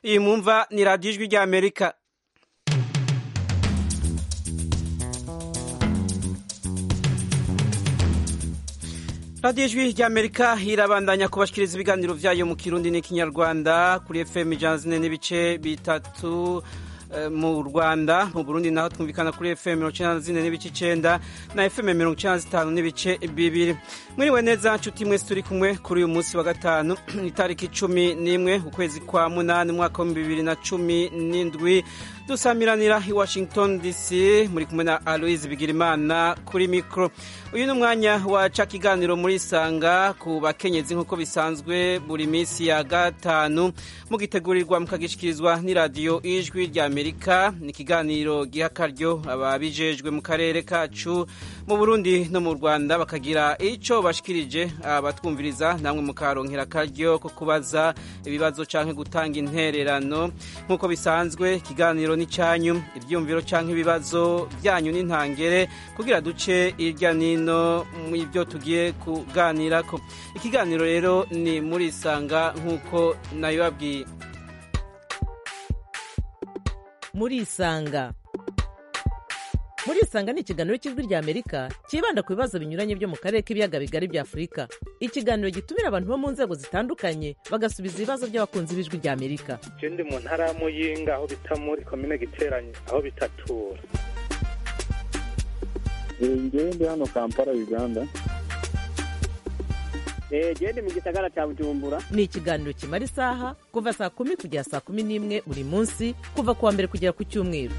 iyi mwumva ni radiyo ijwi ry'amerika radiyo ijwi ry'amerika irabandanya kubashikiriza ibiganiro byayo mu kirundi n'ikinyarwanda kuri fm ijana zine n'ibice bitatu mu rwanda mu burundi naho twumvikana kuri fm mirongo icyenda na zine n'ibice icyenda na fm mirongo icyenda na zitanu n'ibice bibiri mwiriwe neza nshuti mwese turi kumwe kuri uyu munsi wa gatanu itariki cumi n'imwe ukwezi kwa munani umwaka w'ibihumbi bibiri na cumi n'indwi dusamiranira i washington dc muri kumwe na aloise bigirimana kuri mikoro uyu ni umwanya waca ikiganiro muri isanga ku bakenyezi nk'uko bisanzwe buri minsi ya gatanu mugitegurirwa mukagishyikirizwa n'iradiyo ijwi rya amerika ni ikiganiro giha akaryo ababijejwe mu karere kacu mu burundi no mu rwanda bakagira icyo bashikirije abatwumviriza namwe mukaronkera akaryo ko kubaza ibibazo cyangwa gutanga intererano nk'uko bisanzwe ikiganiro ni cyanyu ibyumviro cyangwa ibibazo byanyu n'intangere kugira duce hirya n'ino mu byo tugiye kuganira ko ikiganiro rero ni muri isanga nk'uko nabibabwiye muri isanga muri isanga ni ikiganiro cy'ijwi rya amerika cyibanda ku bibazo binyuranye byo mu karere k'ibiyaga bigari bya afurika ikiganiro gitumira abantu bo mu nzego zitandukanye bagasubiza ibibazo by'abakunzi b'ijwi rya amerika je ndi mu ntara ya muyinga aho bita muri komine giteranye aho bitatura ngewe ndi hano kampala uganda genda mu gisagara cya bujumbura ni ikiganiro kimara isaha kuva saa kumi kugera saa kumi n'imwe buri munsi kuva ku wa mbere kugera ku cyumweru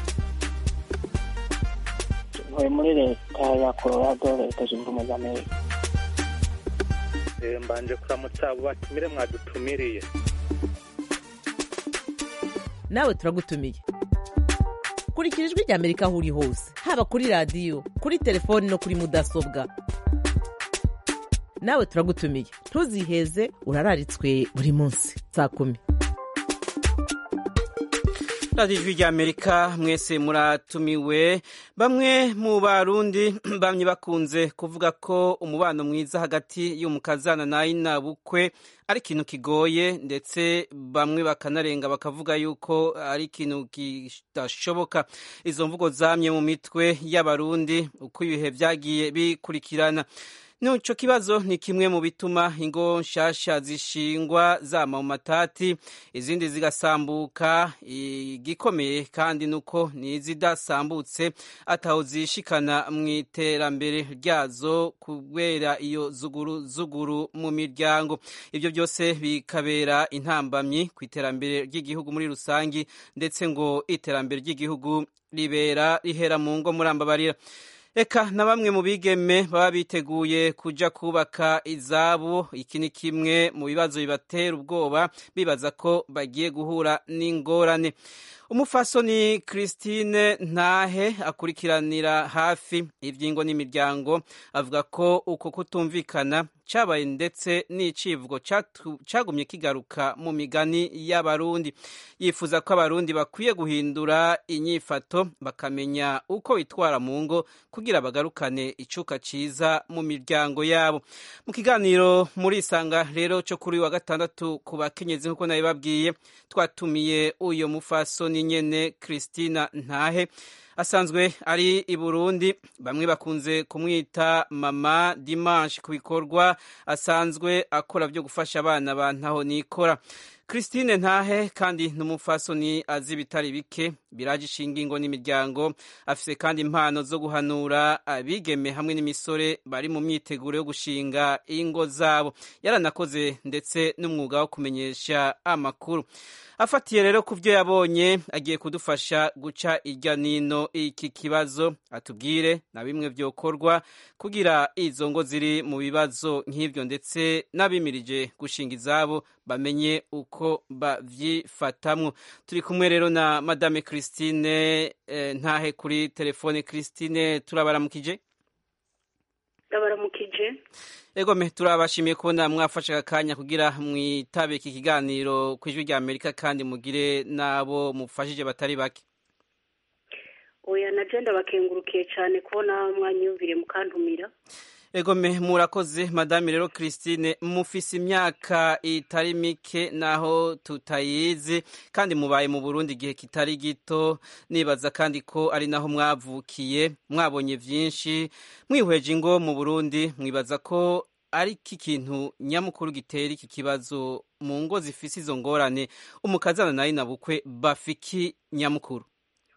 ntuye muri leta ya colorado leta zunze ubumwe za amerika mbanje kuramutsa abo batumire mwadutumiriye nawe turagutumiye kurikira ijwi rya amerika aho uri hose haba kuri radiyo kuri telefoni no kuri mudasobwa nawe turagutumiye ntuziheze urararitswe buri munsi saa kumi radiyo ijwi rya amerika mwese muratumiwe bamwe mu barundi bamye bakunze kuvuga ko umubano mwiza hagati y'umukazana na ina bukwe ari ikintu kigoye ndetse bamwe bakanarenga bakavuga yuko ari ikintu kidashoboka izo mvugo zamye mu mitwe y'abarundi uko ibihe byagiye bikurikirana Nico kibazo ni kimwe mu bituma ingo nshasha zishingwa zama mu matati izindi zigasambuka igikomeye kandi nuko nizidasambutse ataho zishikana mu iterambere ryazo kubera iyo zuguru zuguru mu miryango ibyo byose bikabera intambamyi ku iterambere ry'igihugu muri rusangi ndetse ngo iterambere ry'igihugu ribera rihera mu ngo murambabarira Eka na bamwe mu bigeme baba biteguye kuja kubaka izabo iki ni kimwe mu bibazo bibatera ubwoba bibaza ko bagiye guhura n'ingorane umufasoni Christine Ntahe akurikiranira hafi ivyingo n'imiryango avuga ko uko kutumvikana cabaye ndetse n'icivugo cagumye kigaruka mu migani y'abarundi yifuza ko abarundi bakwiye guhindura inyifato bakamenya uko bitwara mu ngo kugira bagarukane icuka ciza mu miryango yabo mu kiganiro muri isanga rero cyo kuri wa gatandatu ku bakenyezi nk'uko nabibabwiye twatumiye uyo mufasoni nyene Christina Ntahe asanzwe ari i Burundi bamwe bakunze kumwita mama Dimanche ku bikorwa asanzwe akora byo gufasha abana ba ntaho nikora Christine Ntahe kandi n'umufasoni azi bitari bike biraje ishinga ingo n'imiryango afise kandi impano zo guhanura abigeme hamwe n'imisore bari mu myiteguro yo gushinga ingo zabo yaranakoze ndetse n'umwuga wo kumenyesha amakuru afatiye rero ku byo yabonye agiye kudufasha guca irya nino iki kibazo atubwire na bimwe byokorwa kugira izo ngo ziri mu bibazo nk'ibyo ndetse n'abimirije gushinga izabo bamenye uko babyifatamwo turi kumwe rero na madame christine ntahe kuri telefone christine turabaramukije ndabaramukije egome turabashimiye kubona mwafashe akanya kugira mwitabe iki kiganiro ku ijwi rya amerika kandi mugire n'abo mufashije batari bake oya na jenda bakengurukiye cyane kubona mwanyumvire mukantumira egome murakoze madame rero christine mufise imyaka itari mike naho tutayizi kandi mubaye mu burundi igihe kitari gito nibaza kandi ko ari naho mwavukiye mwabonye byinshi mwihweje ingo mu burundi mwibaza ko ari iki kintu nyamukuru gitera iki kibazo mu ngo zifise izo ngorane umukazana nayo nabukwe bafiki nyamukuru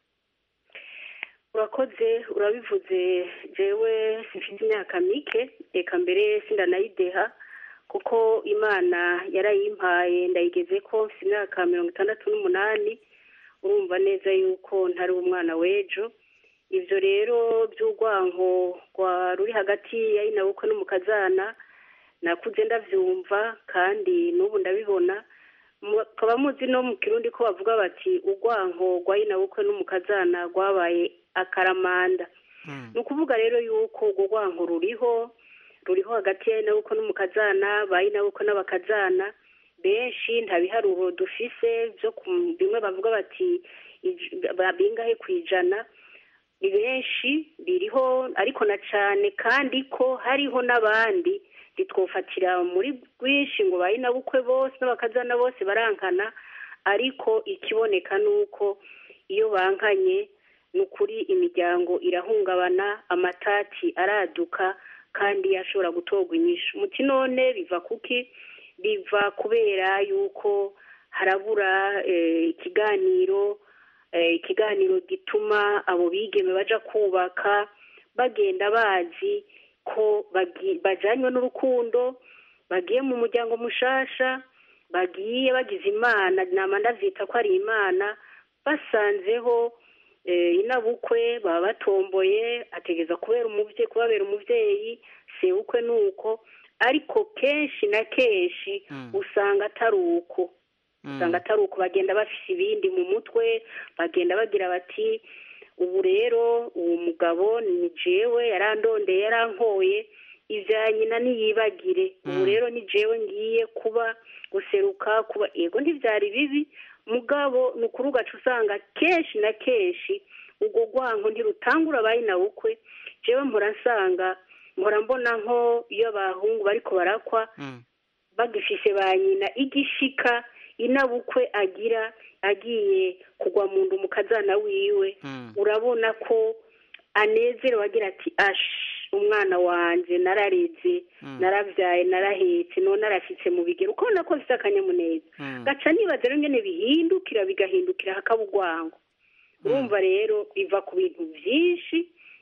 urakoze urabivuze jewe mfite imyaka mike reka mbere sindanayideha kuko imana yarayimpaye ndayigeze ko mfite imyaka mirongo itandatu n'umunani urumva neza yuko ntari umwana w'ejo ibyo rero by'urwanko ruri hagati ya inabukwe n'umukazana nakuze ndabyumva kandi n'ubu ndabibona mukaba muzi no mu kirundi ko bavuga bati urwanko rwa inabukwe n'umukazana rwabaye akaramanda ni ukuvuga rero yuko urwo rwanko ruriho ruriho hagati ya inabukwe n'umukazana ba inabukwe n'abakazana benshi nta biharuro dufise byo bimwe bavuga bati bingahe ku ijana ni benshi biriho ariko na cyane kandi ko hariho n'abandi ntitwofatira muri rwinshi ngo ba inabukwe bose n'abakazana bose barankana ariko ikiboneka ni uko iyo bankanye ni ukuri imiryango irahungabana amatati araduka kandi ashobora gutorwa inyishu umuti none biva kuki biva kubera yuko harabura ikiganiro ikiganiro gituma abo bigeme baja kubaka bagenda bazi ko bajanywe n'urukundo bagiye mu muryango mushasha bagiye bagize imana nama ndavyita ko ari imana basanzeho inabukwe baba batomboye ategeza kubera umuvyeyi kubabera umuvyeyi sebukwe nuko ariko kenshi na kenshi usanga atari uko usanga atari uko bagenda bafise ibindi mu mutwe bagenda bagira bati ubu rero uwo mugabo ni jewe yarandondeye yarankoye ibya nyina niyibagire ubu rero ni jewe ngiye kuba guseruka kuba yego ntibyari bibi mugabo ni ukuri ugaca usanga kenshi na kenshi ubwo rwanko ntirutangura abaye na bukwe jewe mpora nsanga mpora mbona nko iyo abahungu bariko barakwa bagifise ba nyina igishika inabukwe agira agiye kugwa mu nda umukazana wiwe urabona ko anezerewe agira ati ashi umwana wanjye narareze narabyaye narahetse none arashyitse mu bigero ukabona ko bifite akanyamuneza gaca nibaza rero nyine bihindukira bigahindukira hakaba urwango urumva rero biva ku bintu byinshi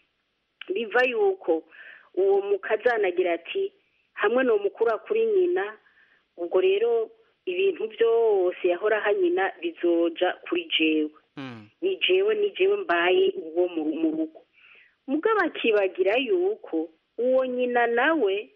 biva yuko uwo mukazana agira ati hamwe ni umukuru kuri nyina ubwo rero ibintu byose yahora aha nyina bizoja kuri jewe ni jewe ni jewe mbaye uwo mu rugo mugabo akibagira yuko uwo nyina nawe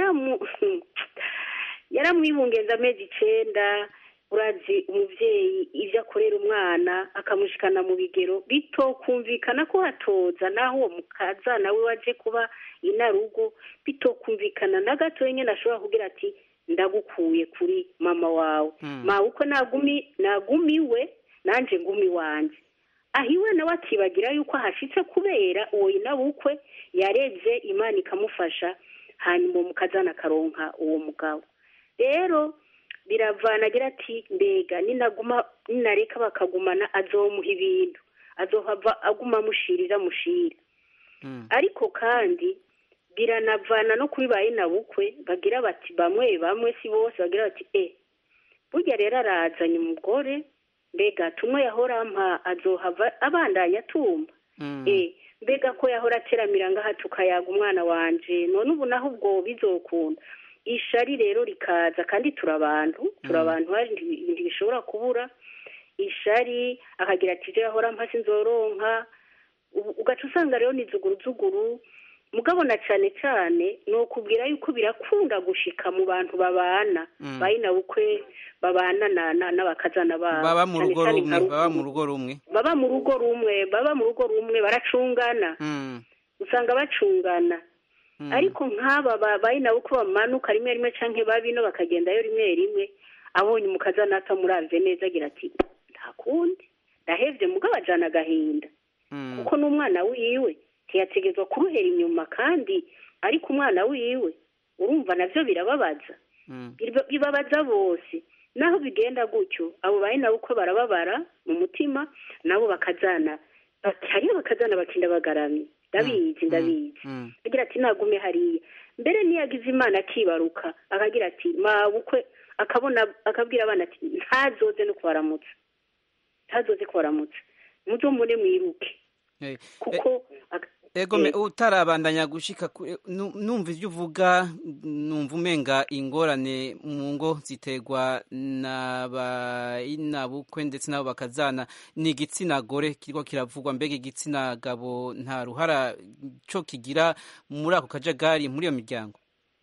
yaramwibungenza amezi icenda urazi umubyeyi ibyo akorera umwana akamushikana mu bigero bitokumvikana ko hatoza naho uwo mukazana we waje kuba inarugo bitokumvikana na gato nyine ashobora kugira ati ndagukuye kuri mama wawe mawe uko nagumiwe nanjye ngumi wanjye aho iwe nawe akibagira yuko ahashyitse kubera uwo inabukwe yareze imana ikamufasha hanyuma uwo mukazana akaronka uwo mugabo rero biravana agira ati mbega ninaguma ninareka bakagumana azomuha ibintu azohava aguma amushirira amushira ariko kandi biranavana no kuri ba bukwe bagira bati bamwe bamwe si bose bagira bati e burya rero arazanye umugore mbega tumwe yahora ampa azohava abandanya atumba e mbega ko yahora ateramira ngaha tukayaga umwana wanje none ubu naho ubwo bizokunda ishari rero rikaza kandi turi abantu turi abantu ibintu bishobora kubura ishari akagira ati ibyo yahora ampa sinzoronka ugaca usanga rero ni zuguruzuguru mugabo na cyane cyane ni ukubwira yuko birakunda gushika mu bantu babana bayina bukwe babana n'abakazana babo baba mu rugo rumwe baba mu rugo rumwe baba mu rugo rumwe baba mu rugo rumwe baracungana usanga bacungana ariko nk'aba bayina bukwe bamanuka rimwe rimwe cyangwa babino bakagendayo rimwe rimwe abonye umukazana atamuravye neza agira ati nta kundi ndahevye mugabo ajana agahinda kuko n'umwana wiwe ntiyategerezwa kuruhera inyuma kandi ariko umwana wiwe urumva navyo birababaza Mm. Biba- bibabaza bose naho bigenda gutyo abo bari nabo uko barababara mu mutima nabo bakazana bati- hariyo bakazana bakinda bagaramye ndabizi ndabizi Mm. agira ati nagume hariya mbere niyagize imana akibaruka akagira ati mabukwe akabona akabwira abana ati ntazoze no kubaramutsa ntazoze kubaramutsa muzomune mwiruke Eh, kuko ak- Ego me Eh. utarabandanya gushika ku- nu- numva ivyo uvuga numva umenga ingorane mu ngo ziterwa n'abayinabukwe ndetse n'abo bakazana ni igitsina gore kiriko kiravugwa mbega igitsina gabo nta ruhara co kigira muri ako kajagari muri iyo miryango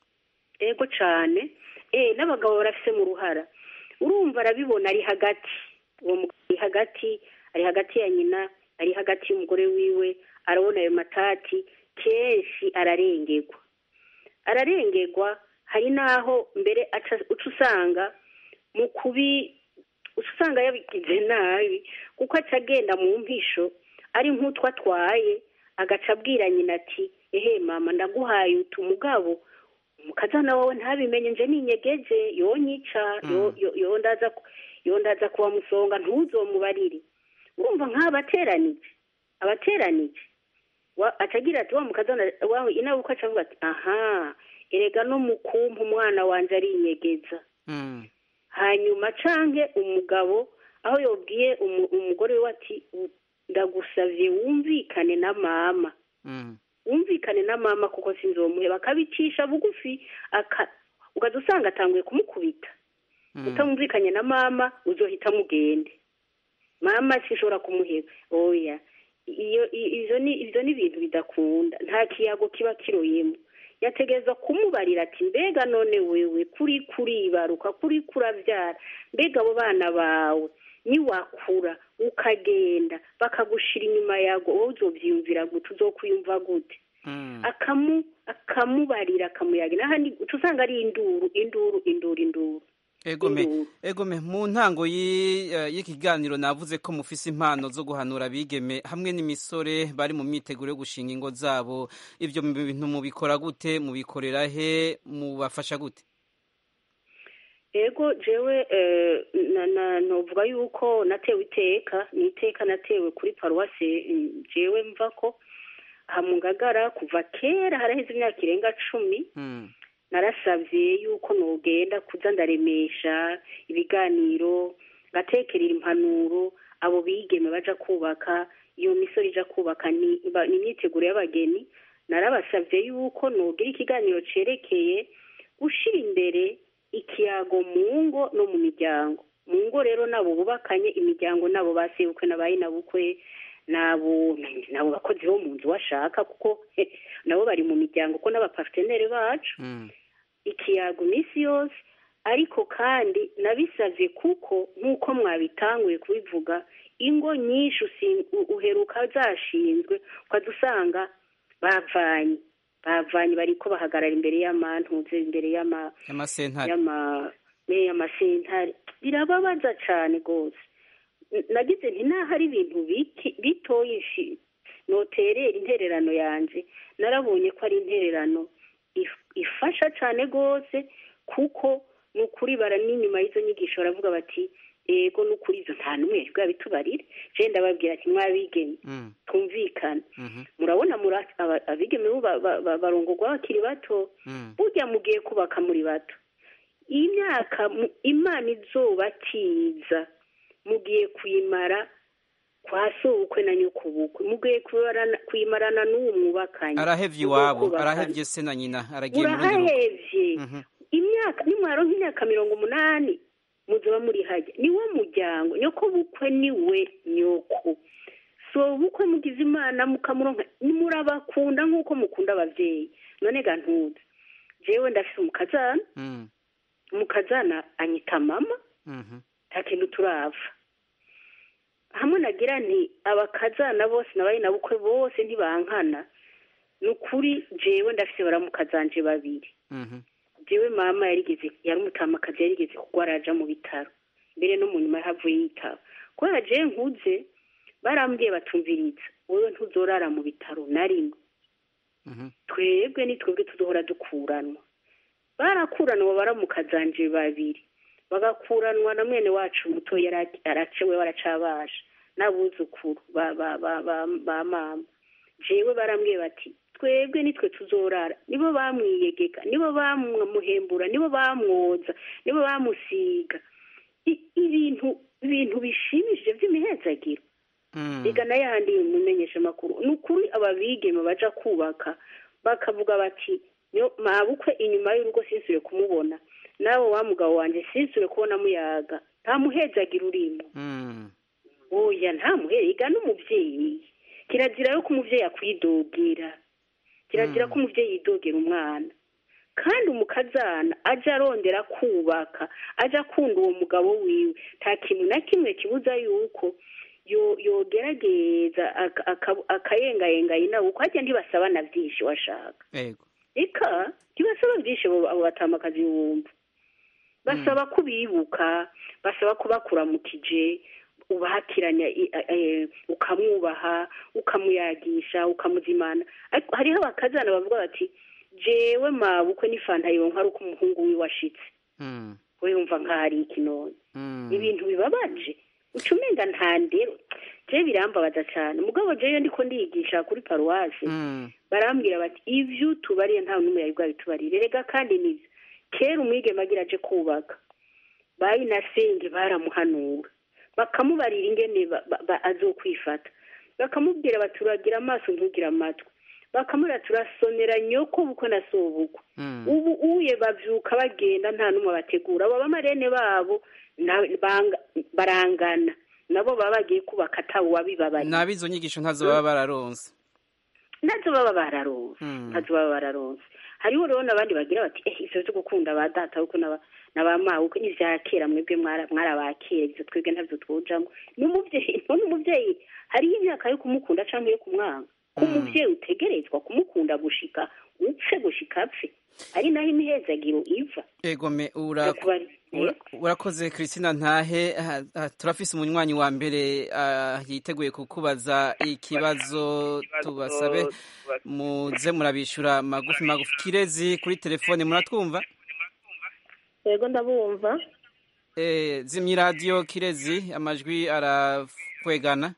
ego cane eh n'abagabo barafise mu ruhara urumva arabibona ari hagati uwo mugabo ari hagati ari hagati ya nyina ari hagati y'umugore wiwe arabona ayo matati kenshi ararengerwa ararengerwa hari n'aho mbere aca- uca usanga mu kubi uca usanga yabigize nabi kuko aca agenda mu mpisho ari nk'utwo atwaye agaca abwira nyina ati ehe mama ndaguhaye utu mugabo umukazana wawe ntabimenye nje ninyegeje yonyica yo- yo- yondaza ku- yondaza kuwa musonga ntuzomubarire urumva nk'abateranije abateranije wa- acagira ati wa mukazana wawe inawe uko aca avuga ati aha erega no mu kumpa umwana wanje arinyegeza Mm. hanyuma canke umugabo aho yobwiye umu- umugore we ati "U- ndagusavye wumvikane na mama Mm. wumvikane na mama kuko sinzomuhe bakabicisha bugufi aka ugaza usanga atanguye kumukubita Mm. utamwumvikanye na mama uzohita mugende mama sinshobora kumuheba oya iyo i- ivyo ni ivyo ni ibintu bidakunda nta kiyago kiba kiroyemo yategereza kumubarira ati mbega none wewe kuri kuribaruka kuri kuravyara mbega abo bana bawe niwakura ukagenda bakagushira inyuma yago wowe uzovyiyumvira gute uzokwiyumva gute Mm. akamu akamubarira akamuyagira ahandi uca usanga ari induru induru induru induru Egome, Induru. egome mu ntango y'i- eh, y'ikiganiro navuze ko mufise impano zo guhanura abigeme hamwe n'imisore bari mu myiteguro yo gushinga ingo zabo ivyo mu bintu mubikora gute mubikorera he mubafasha gute ego jewe eh, na- na- novuga yuko natewe iteka ni iteka natewe kuri paruwase mm, jewe mva ko aha mu ngagara kuva kera haraheze imyaka irenga cumi Mm. narasavye yuko nogenda kuza ndaremesha ibiganiro ngatekerera impanuro abo bigeme baja kubaka iyo misoro ija kubaka ni ba- ni imyiteguro y'abageni narabasavye yuko nogira ikiganiro cerekeye gushira imbere ikiyago mu ngo no mu miryango mu ngo rero nabo bubakanye imiryango nabo basebukwe nabaye nabukwe nabo nabo bakozi bo mu nzu washaka kuko nabo bari mu miryango ko n'abapartenere bacu Mm. ikiyago iminsi yose ariko kandi nabisavye kuko nk'uko mwabitanguye kubivuga ingo nyinshi usi- u- uheruka zashinzwe ukaza usanga bavanye bavanye bariko bahagarara imbere y'amantuze imbere y'ama Amasentare. y'ama ne amasentare birababaza cane gose N- nagize nti naho ari ibintu biki- bitoyi ishi noterera intererano yanje narabonye ko ari intererano if- ifasha cane gose kuko ni ukuri bara n'inyuma y'izo nyigisho baravuga bati ego ni ukuri izo nta n'umwe bwa bitubarire je ndababwira ati mwabigeme Mm. twumvikane Mhm. murabona mura- aba- abigeme bo ba- ba- ba- barongorwa bakiri bato Mm. burya mugiye kubaka muri bato iyi myaka mu- imana izobatiza mugiye kuyimara kwa sobukwe na nyokubukwe mugiye kuyimarana- kuyimarana n'uwo mwubakanye arahevye Mugiye iwabo kubakana. arahevye se na nyina aragiye mu rundi rugo urahevye Mhm. imyaka nimwaronka imyaka mirongo umunani muzoba muri hajya niwo muryango nyoko bukwe niwe nyoko so bukwe mugize imana mukamuronka murabakunda nk'uko mukunda abavyeyi none ga ntuze jewe ndafise umukazana Mm. umukazana anyita mama Mhm. nta kintu turava hamwe nagira nti abakazana bose nabaye na bukwe bose ntibankana ni ukuri jewe ndafise baramukazanje babiri Mhm. jewe mama yarigeze yari umutamakazi yarigeze kugwa araja mu bitaro mbere no mu nyuma yahavuye yitaba kubera jewe nkuze barambwiye batumviriza wowe ntuzorara mu bitaro na rimwe Mhm. twebwe ni twebwe tuzohora dukuranwa barakuranwa baramukazanje babiri bagakuranwa na mwene wacu muto yari aracewe baracabasha n'abuzukuru ba ba ba ba ba mama jewe barambwiye bati twebwe nitwe tuzorara nibo bamwiyegeka nibo bamuhembura nibo bamwoza nibo bamusiga I- ibintu ibintu bishimishije by'imihezagiro Mm. reka n'ayandi mumenyesha amakuru ni ukuri ababigeme baja kubaka bakavuga bati "Yo, mabukwe inyuma y'urugo sinsure kumubona nawe wa mugabo wanje sinsure kubona muyaga nta muhezagira urimo Mm. oya nta muhega n'umuvyeyi kirazira yo ko umuvyeyi akwidogera kirazira ko umuvyeyi yidogera umwana kandi umukazana aja arondera kubaka aja akunda uwo mugabo wiwe nta kintu na kimwe kibuza yuko yo- yogerageza aka- aka- akayengayenga inawe uko hajya ntibasabana vyinshi washaka Ego. eka ntibasaba byinshi abo abo batamakazi wumva basaba ko bibuka basaba ko bakuramukije ubahatiranya i- a- eh, ukamwubaha ukamuyagisha ukamuzimana ariko hariho abakazana bavuga bati jewe mabukwe n'ifanta yonka ari uko umuhungu wiwe ashitse Mm. we yumva nk'ahari ikinoni Mm. ibintu bibabaje uca umenga nta ndero je birambabaza cyane mugabo jewe ndiko ndiyigisha kuri paruwasi Mm. barambwira bati ivyo utubariye nta n'umwe yari bwabitubarire rega kandi nivyo kera umwigeme agira aje kubaka bayinasenge baramuhanura bakamubarira ingene ba- ba- ba- azokwifata bakamubwira bati uragira amaso ntugire amatwi bakamubwira turasonera nyoko bukwe na sobukwe Mm. ubu uye bavyuka bagenda nta n'umwe bategura abo bamarene babo na- banga- barangana nabo baba bagiye kubaka atawe wabibabariye Nabizo nyigisho ntazo baba bararonse. nazo baba bararonse Mm. nazo baba bararonse hariho rero n'abandi bagira bati eh ivyo vyo gukunda ba data kuko n'aba n'abamawe uko n'ivya kera mwebwe mwara mwarabakera ivyo twebwe ntavyo twojamwo n'umuvyeyi none umuvyeyi hariho imyaka yo kumukunda canke yo kumwanga ko Mm. umuvyeyi utegerezwa kumukunda gushika upfe gushika apfe ari naho imihezagiro iva Ego me ura Ndakubarira. Ura- urakoze Christina ntahe ah, ah, turafise umunywanyi wa mbere ah, yiteguye kukubaza ikibazo tubasabe muze murabishura magufi magufi kirezi kuri telefone muratwumva yego ndabumva eh zimyi radio kirezi amajwi arakwegana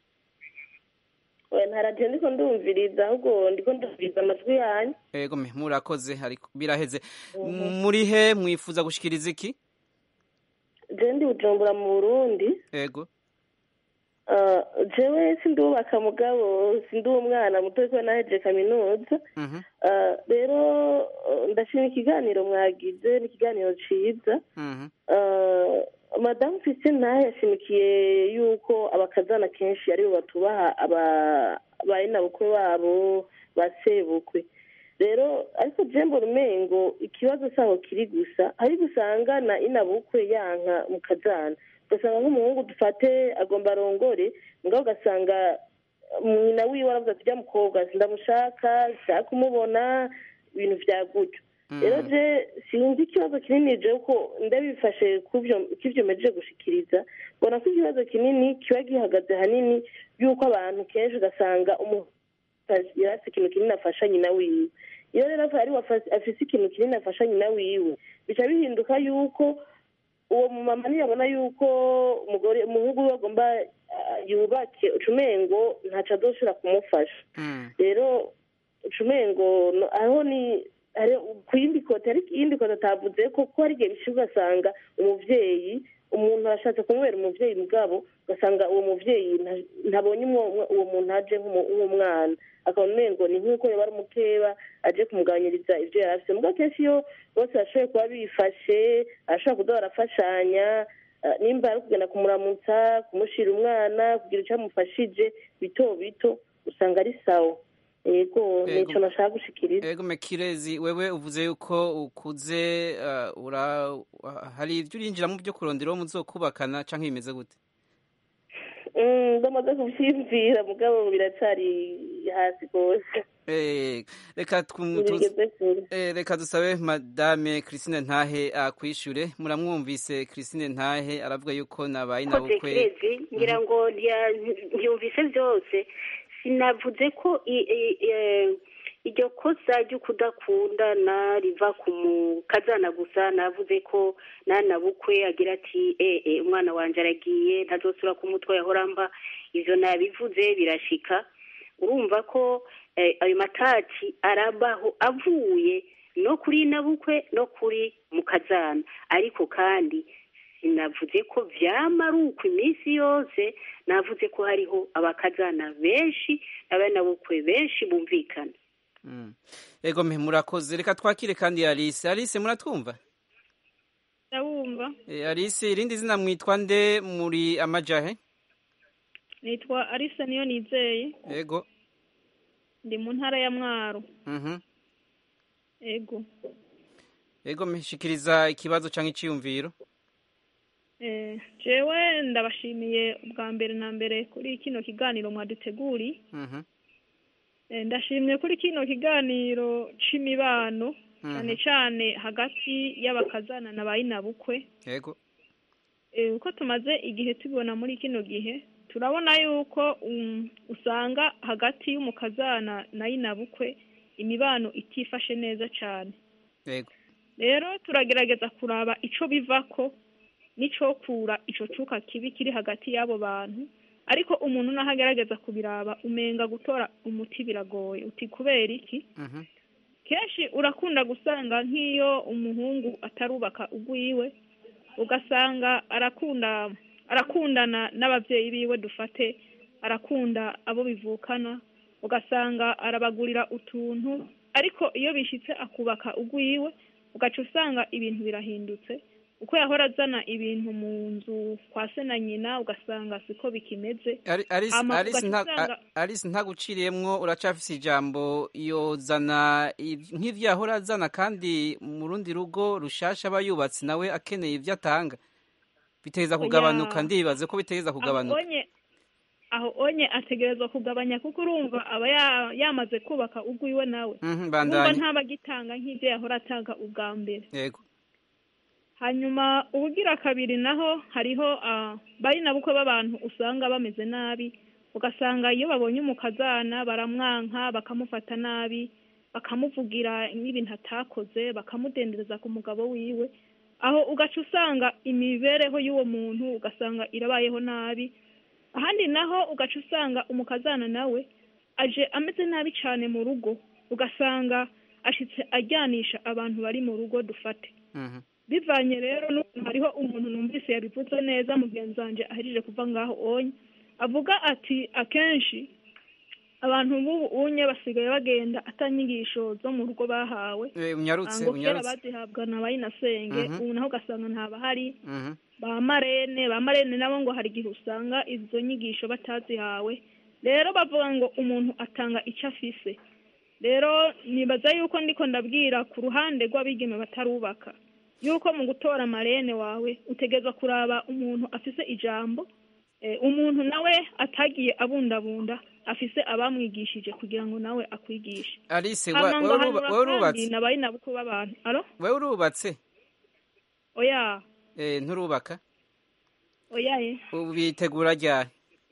oya nta radiyo ndiko ndumviriza ahubwo ndiko ndumviriza amajwi yanyu ego me murakoze ariko biraheze muri he mwifuza gushikiriza iki je ndi bujumbura mu burundi ego Ah, jewe sindubaka mugabo sindi umwana muto ariko naheje kaminuza mhm Ah, rero ah, ndashima ikiganiro mwagize ni ikiganiro ciza mhm Ah, madamu christine nawe yashimikiye yuko abakazana kenshi aribo batubaha aba- barinabukwe babo ba sebukwe rero ariko jembo rumengo ikibazo saho kiri gusa hari gusanga na inabukwe yanka mu kazana ugasanga nk'umuhungu dufate agomba arongore mugabo ugasanga nyina wiwe aravuga ati ujya mukobwa sindamushaka sinshaka kumubona ibintu vya gutyo rero je sinzi ikibazo kinini je ko ndabifashe k'ivyo mejeje gushikiriza mbona ko ikibazo kinini kiba gihagaze hanini yuko abantu kenshi ugasanga umuntu yari afite ikintu kinini afasha nyina wiwe iyo rero ari afise ikintu kinini afasha nyina wiwe bica bihinduka yuko uwo mumama ntiyabona yuko umugore umuhungu we agomba ah, yubake ucumengo ntaco azoshobora kumufasha rero ucumengo no- aho ni hari ku yindi kote ariko iyindi kote atavuze ko ko hari igihe bishe ugasanga umuvyeyi umuntu arashatse kumubera umuvyeyi mugabo ugasanga uwo muvyeyi nta- ntabonye umwo- uwo muntu aje nk'umu- nk'umwana akabona umengo ni nk'uko yoba ari umukeba aje kumugabanyiriza ivyo yari afise mugabo kenshi iyo bose bashoboye kuba bifashe arashobora kuza barafashanya ah, nimba ari kugenda kumuramutsa kumushira umwana kugira icyo amufashije bito bito usanga ari sawa yego Yego. nico nashaka gushikiriza ego me kirezi wewe uvuze yuko ukuze ah, ura hari ibyo urinjiramo byo kurondera uwo muzokubakana canke bimeze gute Mm, ndamaze kuvyiyumvira mugabo biracari hasi rwose Eh, reka twu- tu- ntibigeze kure eh, reka dusabe madame Christine Ntahe akwishure muramwumvise Christine Ntahe aravuga yuko nabaye koze nabukwe kirezi ngira ngo ntiya- ntiyumvise byose sinavuze ko i- i- eh, iryo kosa ryo kudakundana riva ku mukazana gusa navuze ko nana bukwe agira ati ee umwana wanje aragiye ntazosubira ku mutwe yahora mba ivyo nabivuze birashika urumva ko eh, ayo matati arabaho avuye no kuri nabukwe no kuri mukazana ariko kandi sinavuze ko vyama ari uko iminsi yose navuze ko hariho abakazana benshi n'abanabukwe benshi bumvikana Mm. ego mpe murakoze reka twakire kandi alice alice muratwumva ndabumva Eh, alice irindi zina mwitwa nde muri amajahe nitwa arisa niyo nizeye ego ndi mu ntara ya mwaro mhm ego ego mpe shikiriza ikibazo canke iciyumviro Eh, jewe ndabashimiye ubwa mbere na mbere kuri kino kiganiro mwaduteguri mhm Eh, ndashimye kuri kino kiganiro c'imibano cyane cyane hagati y'abakazana na bayinabukwe ego Eh, uko tumaze igihe tubibona muri kino gihe turabona yuko um, usanga hagati y'umukazana na yinabukwe imibano itifashe neza cyane ego rero turagerageza kuraba ico bivako n'icokura ico cuka kibi kiri hagati y'abo bantu ariko umuntu naho agerageza kubiraba umenga gutora umuti biragoye uti kubera iki mhm kenshi urakunda gusanga nk'iyo umuhungu atarubaka ugwiwe ugasanga arakunda arakundana n'ababyeyi biwe dufate arakunda abo bivukana ugasanga arabagurira utuntu ariko iyo bishyitse akubaka ugwiwe ugaca usanga ibintu birahindutse uko yahora azana ibintu mu nzu kwa se na nyina ugasanga siko bikimeze Ari- Alice Hama Alice ugaca nta usanga- A- Alice ntaguciriyemwo uracafise ijambo yozana iv- nk'ivyo yahora azana kandi mu rundi rugo rushasha aba yubatse nawe akeneye ivyo atanga biteza kugabanuka Oya. ndibaze ko biteza aho kugabanuka onye aho onye ategerezwa kugabanya kuko urumva aba ya- yamaze kubaka ugwiwe nawe Mhm, wumva bandanye ntabagitanga nk'ibyo yahora atanga ubwa mbere yego hanyuma ubugira kabiri naho hariho ah, bari na bukwe b'abantu usanga bameze nabi ugasanga iyo babonye umukazana baramwanka bakamufata nabi bakamuvugira n'ibintu atakoze bakamudendereza ku mugabo wiwe aho ugaca usanga imibereho y'uwo muntu ugasanga irabayeho nabi ahandi naho ugaca usanga umukazana nawe aje ameze nabi cyane mu rugo ugasanga ashitse ajyanisha abantu bari mu rugo dufate Mhm. bivanye rero n'ukuntu hariho umuntu numvise yabivuze neza mugenzi wanjye ahejeje kuva ngaho onye avuga ati akenshi abantu b'ubu unye basigaye bagenda atanyigisho zo mu rugo bahawe Eh, unyarutse ngo kera unyarutse bazihabwa na bayinasenge Mhm. ubu naho ugasanga ntabahari Mhm. ba marene ba marene nabo ngo hari igihe usanga izo nyigisho batazihawe rero bavuga ngo umuntu atanga icyo afise rero nibaza yuko ndiko ndabwira ku ruhande rw'abigeme batarubaka yuko mu gutora marene wawe utegerezwa kuraba umuntu afise ijambo eh, umuntu nawe atagiye abundabunda afise abamwigishije kugira ngo nawe akwigishe Alice wa- hama ngo wewe uruba- hanura wewe kandi urubatse nabaye nabukwe b'abantu alo wewe urubatse oya eh nturubaka oya ye ubu bitegura ryari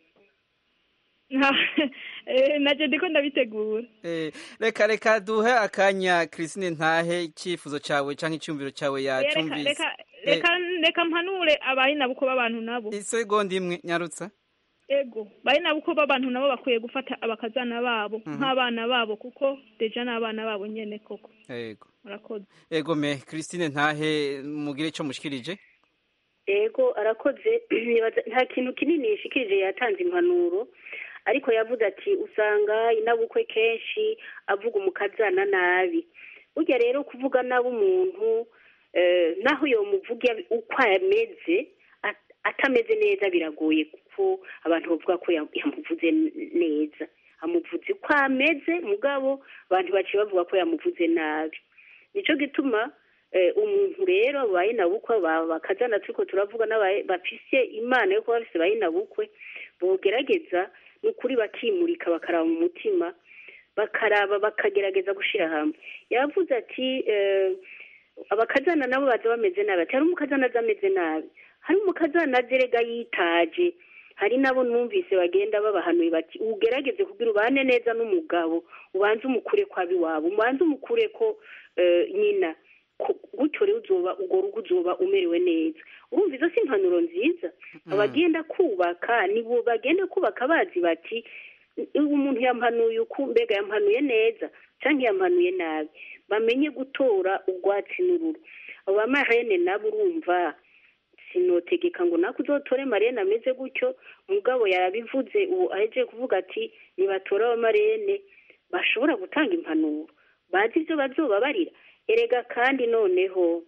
Eh, naje ndiko ndabitegura Eh, reka reka duhe akanya Christine ntahe icyifuzo cawe canke icyumviro cawe Oya, reka yacumvise reka reka reka mpanure abaye nabuko b'abantu nabo isegonda imwe nyarutsa ego baye nabuko b'abantu nabo bakwiye gufata abakazana babo Mhm. nk'abana babo kuko deja n'abana babo nyene koko yego murakoze ego me Christine ntahe mugire ico mushikirije ego arakoze nibaza nta kintu kinini yishikirije yatanze impanuro ariko yavuze ati usanga inabukwe kenshi avuga umukazana nabi burya rero kuvuga nabi umuntu eh, naho yomuvuga uko ameze at- atameze neza biragoye kuko abantu bavuga ko yam- yamuvuze n- neza amuvuze uko ameze mugabo abantu baciye bavuga ko yamuvuze nabi nico gituma eh, umuntu rero baye na bukwe ba- bakazana turiko turavuga n'abaye bafise imana yo kuba bafise baye na bukwe bogerageza n'ukuri bakimurika bakaraba mu mutima bakaraba bakagerageza gushira hamwe yavuze ati eh, abakazana nabo baza bameze nabi ati hari umukazana aza ameze nabi hari umukazana aza erega yitaje hari nabo numvise bagenda babahanuye bati ugerageze kugira ubane neza n'umugabo ubanze umukure ko abiwabo ubanze umukure ko eh, nyina Ku- gutyo rero uzoba urwo rugo uzoba umerewe neza urumva izo si impanuro nziza abagenda kubaka nibo bagenda kubaka bazi bati ubu umuntu yampanuye uku mbega yampanuye neza cyangwa yampanuye nabi bamenye gutora urwatsi n'ururu abo bamarene nabo urumva sinotegeka ngo nako uzotore marene ameze gutyo mugabo yabivuze ubu ahejeje kuvuga ati nibatora abamarene bashobora gutanga impanuro bazi ibyo bazobabarira erega kandi noneho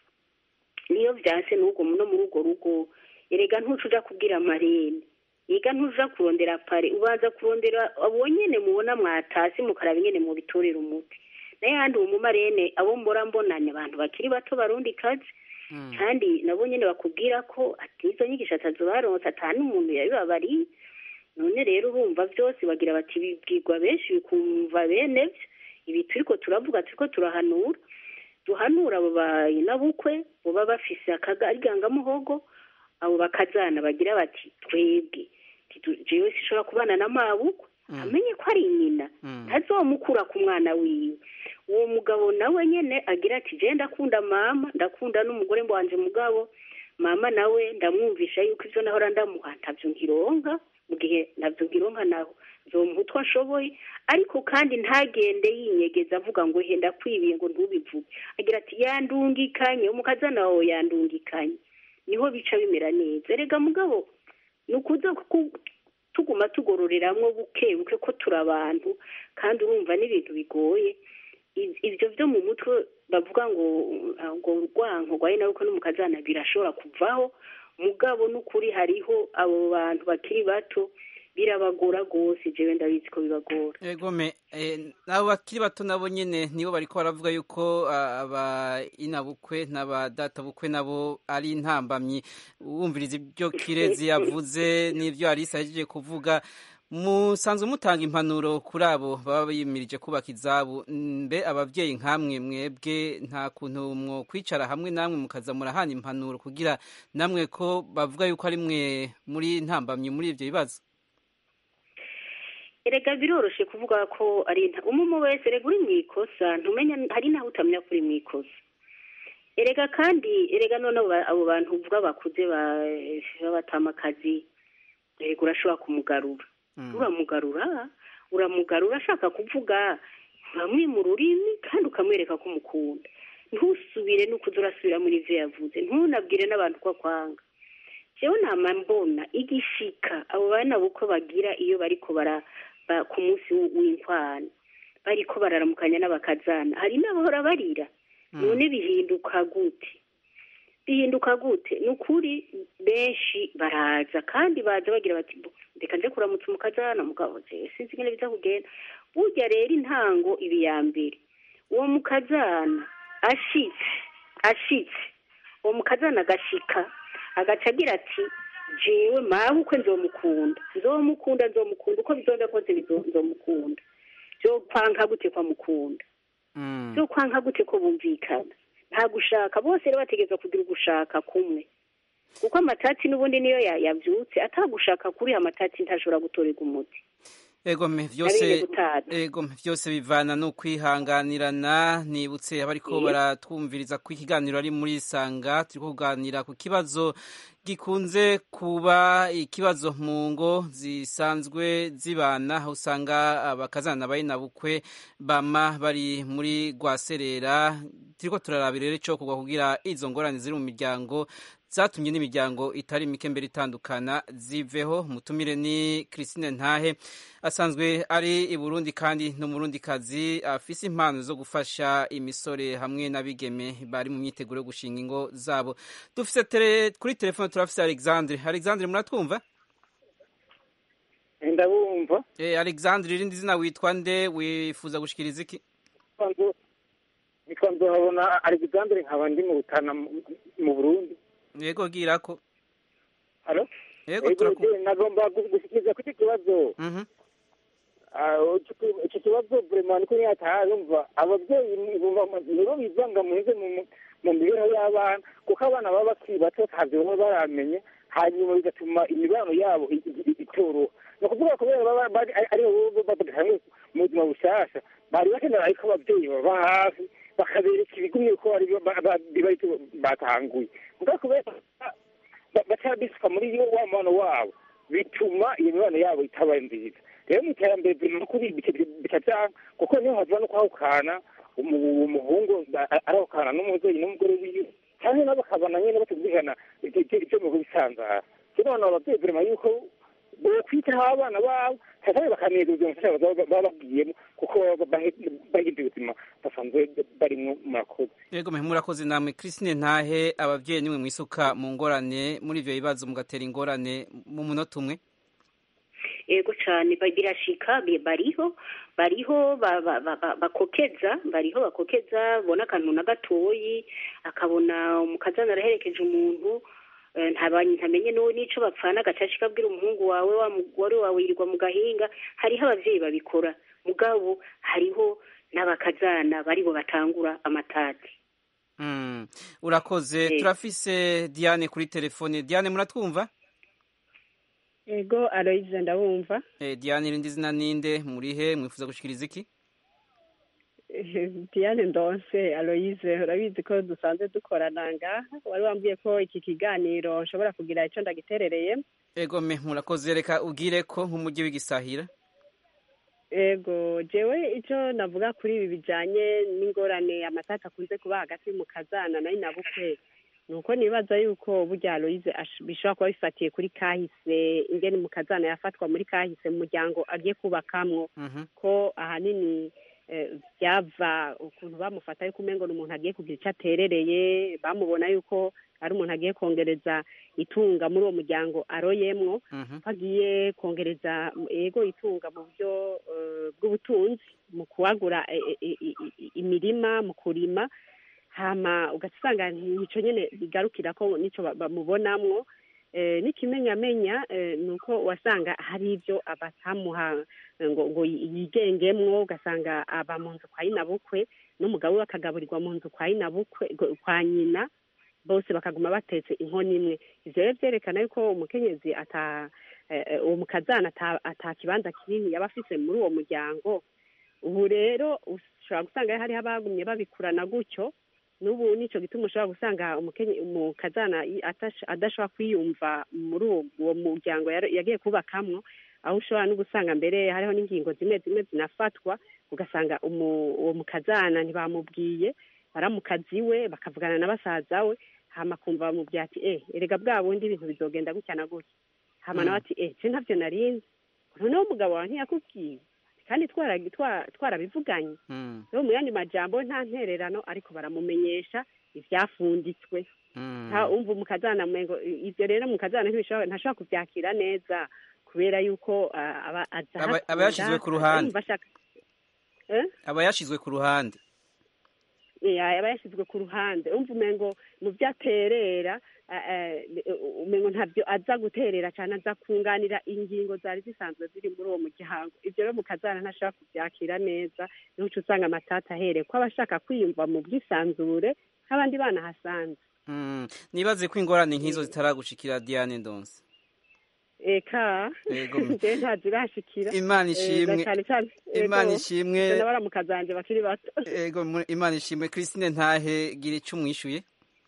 niyo byanse n'ubwo no muri urwo rugo erega ntuca uja kubwira amarene yiga ntuja kurondera pare ubanza kurondera abo nyene mubona mwatasi mukaraba ingene mubitorera umuti n'ayandi uwo mumarene abo mbora mbonanye abantu bakiri bato barundi kazi kandi nabo nyene bakubwira ko ati izo nyigisho atazobaronse ata n'umuntu yabibabariye none rero urumva byose bagira bati bibwirwa benshi bikumva bene byo ibi turiko turavuga turiko turahanura duhanura abo bayinabukwe boba bafise akagarigangamuhogo abo bakazana bagira bati twebwe titu- jewe sishobora kubana na mabukwe amenye ko ari nyina ntazomukura ku mwana wiwe uwo mugabo nawe nyene agira ati je ndakunda mama ndakunda n'umugore wanje mugabo mama nawe ndamwumvisha yuko ivyo nahora ndamuha ntavyo nkironka mu gihe navyo nkironka naho nzomuha utwo ashoboye ariko kandi ntagende yinyegeza avuga ngo he ndakwibiye ngo ntubivuge agira ati yandungikanye umukazana wawe yandungikanye niho bica bimera neza erega mugabo ni ukuza ku- tuguma tugororeramwo buke buke ko turi abantu kandi urumva n'ibintu bigoye I- ivyo vyo mu mutwe bavuga ngo uh, ngo urwanko rwaye nawe ko n'umukazana birashobora kuvaho mugabo n'ukuri hariho abo bantu bakiri bato birabagora rwose jewe ndabizi ko bibagora egome eh, abo bakiri bato nabo nyene nibo bariko baravuga yuko ah, aba inabukwe n'abadatabukwe nabo ari intambamyi wumviriza ibyo kirezi yavuze n'ivyo arisa yahejeje kuvuga musanzwe mutanga impanuro kuri abo baba bimirije kubaka izabo mbe abavyeyi nkamwe mwebwe nta kuntu mwo kwicara hamwe namwe mukaza murahana impanuro kugira namwe ko bavuga yuko ari mwe muri ntambamyi muri ivyo bibazo erega biroroshe kuvuga ko ari nta umwe wese erega uri mu ikosa ntumenya hari naho utamenya ko uri mu ikosa erega kandi erega none abo ba- abo bantu uvuga bakuze ba- b'abatamakazi erega urashobora kumugarura uramugarura uramugarura ashaka kuvuga uramwima ururimi kandi ukamwereka ko umukunda ntusubire n'ukuza urasubira muri ivyo yavuze ntunabwire n'abantu ko akwanga jewe nama mbona igishika abo bana buko bagira iyo bariko bara ba- ku munsi w- w'inkwano bariko bararamukanya n'abakazana hari n'abahora barira none bihinduka gute bihinduka gute ni ukuri benshi baraza kandi baza bagira bati "Bo, reka nje kuramutsa umukazana mugabo jewe sinzi ingene biza kugenda burya rero intango ibi ya mbere uwo mukazana ashitse ashitse uwo mukazana agashika agaca agira ati jewe mabukwe nzomukunda nzomukunda nzomukunda uko bizonda kose bizo- nzomukunda vyokwanka gute ko amukunda vyokwanka gute ko bumvikana nta gushaka bose rero bategerezwa kugira ugushaka kumwe kuko amatati n'ubundi niyo ya- yavyutse atagushaka kuri amatati ntashobora gutorerwa umuti egome Nabene vyose gutaza. egome vyose bivana no kwihanganirana nibutse abariko Yes. baratwumviriza ko ikiganiro ari muri sanga turiko kuganira ku kibazo gikunze kuba ikibazo mu ngo zisanzwe zibana aho usanga abakazana bukwe bama bari muri rwaserera turiko turarabira rero ico kugwa kugira izo ngorane ziri mu miryango zatumye n'imiryango itari mike mbere itandukana ziveho mutumire ni Christine Ntahe asanzwe ari i Burundi kandi n'umurundikazi afise impano zo gufasha imisore hamwe n'abigeme bari mu myiteguro yo gushinga ingo zabo dufise tele, kuri telefone turafise Alexandre Alexandre muratwumva ndabumva eh Alexandre irindi zina witwa nde wifuza gushikiriza iki nitwa nzohabona alexandre nkaba ndi mu butana mu- mu burundi yego girako halo yego turakumva nagomba gu- gushikiriza kuri iki kibazo mhm Ah, ico- ico kibazo vrema niko nyatayumva abavyeyi ni- bumva- nibo bivanga muhize mu mu mibereho y'abana kuko abana baba bakiri bato ntavyo baba baramenye hanyuma bigatuma imibano yabo i- i- itoroha ni ukuvuga kubera baba bari ari- ariho badahamwe mu buzima bushasha bari bakenera ariko ababyeyi baba hafi bakabereka ibigumye ko ari biba batanguye mugabo kubera ba- baca bisuka muri yo wa mubano wabo bituma iyo mibano yabo itaba nziza rero mu iterambere biri no kuri bikabyanga kuko niho havuga no kwahukana umu- umuhungu a- arahukana n'umubyeyi n'umugore wiwe cyane nabo bakabana nyine batumvikana ibyo ibyo- ibyo mu bisanzara rero none ababyeyi birema yuko bokwitaho abana babo cyane bakaneza ubuzima bushasha baba baba babwiyemo kuko baba bahe- bahindura ubuzima basanzwe barimo murakoze yego mwe murakoze namwe christine ntahe ababyeyi nimwe mwisuka mu ngorane muri ivyo bibazo mugatera ingorane mu munota umwe ego cyane ba- birashika bi- bariho bariho ba- ba- ba- ba- bakokeza bariho bakokeza bona akantu na gatoyi akabona umukazana araherekeje umuntu eh, ntaba- ntamenye n'uwo n'ico bapfana agacaca kabwira umuhungu wawe wa mugore wawe yirirwa mu gahinga hariho abavyeyi babikora mugabo hariho n'abakazana baribo batangura amatati Mm, urakoze Eh. turafise diane kuri telefone diane muratwumva ego aloyize ndabumva eh, diane irindi zina ninde murihe mwifuza gushikiriza iki diane ndonse aloyize urabizi ko dusanzwe dukorana ngaha wari wambwiye ko iki kiganiro nshobora kugira icyo ndagiterereye ego me murakoze reka ubwire ko nk'umujyi w'igisahira ego jewe icyo navuga kuri ibi bijyanye n'ingorane amatati akunze kuba hagati mu kazana na nyinabukwe ni uko nibaza yuko burya aloyize ash- bishobora kuba bifatiye kuri kahise ingene mu kazana yafatwa muri kahise mu muryango agiye kubakamwo Mhm. ko ahanini eh, byava ukuntu bamufata yuko umengo ni umuntu agiye kugira icyo aterereye bamubona yuko ari umuntu agiye kongereza itunga muri uwo muryango aroyemwo Mhm. ko agiye kongereza ego itunga mu buryo eh, bw'ubutunzi mu kuwagura eh, eh, i- i- i- imirima mu kurima hama ugasanga nico nyene bigarukira ko nico ba- bamubonamwo eh, n'ikimenyamenya eh, ni uko wasanga hari ibyo abatamuha ngo ngo yigengemwo ugasanga aba mu nzu kwa nyinabukwe n'umugabo we akagaburirwa mu nzu kwa nyinabukwe go- kwa nyina bose bakaguma batetse inkono imwe ivyo rero vyerekana yuko umukenyezi ata eh, eh, uwo mukazana ata- ata kibanza kinini yaba afise muri uwo muryango ubu rero ushobora gusanga hariho abagumye babikurana gutyo n'ubu nico gituma ushobora gusanga umukenye- umukazana i- atash- adashobora kwiyumva muri uwo uwo muryango yari- yagiye kubakamwo aho ushobora no gusanga mbere hariho n'ingingo zimwe zimwe zinafatwa ugasanga umu- uwo mukazana ntibamubwiye baramukazi we bakavugana na basaza we hama kumva bamubwira ati eh erega bwa bundi ibintu bizogenda gutya na gutya hama Mm. nawe ati eh je ntavyo narinzi noneho umugabo wawe ntiyakubwiye kandi twara- twa- twarabivuganye Mm. rero mu yandi majambo nta ntererano ariko baramumenyesha ivyafunditswe Mm. nta umva umukazana mwengo ivyo rero mukazana ntibishobora ntashobora kuvyakira neza kubera yuko ah, aba aza Aba- hakunda, aba yashizwe ku ruhande. yumva ashaka eh aba yashizwe ku ruhande ya aba yashyizwe ku ruhande umva umengo mu byo aterera eh, eh, umengo ntabyo aza guterera cyane aza kunganira ingingo zari zisanzwe ziri muri uwo muryango ibyo rero mukazana ntashobora kubyakira neza niho uca usanga amatata ahereye ko aba ashaka kwiyumva mu bwisanzure nk'abandi bana hasanzwe Mm. nibaze ko ingorane nk'izo zitaragushikira diane ndonse eka Yego. njyewe ntazirashikira Imana Eh, ishimwe. na cyane cyane Imana yego, ishimwe. njye n'abaramukazanje bakiri bato ego mu- imana ishimwe christine ntahe gira icyo umwishuye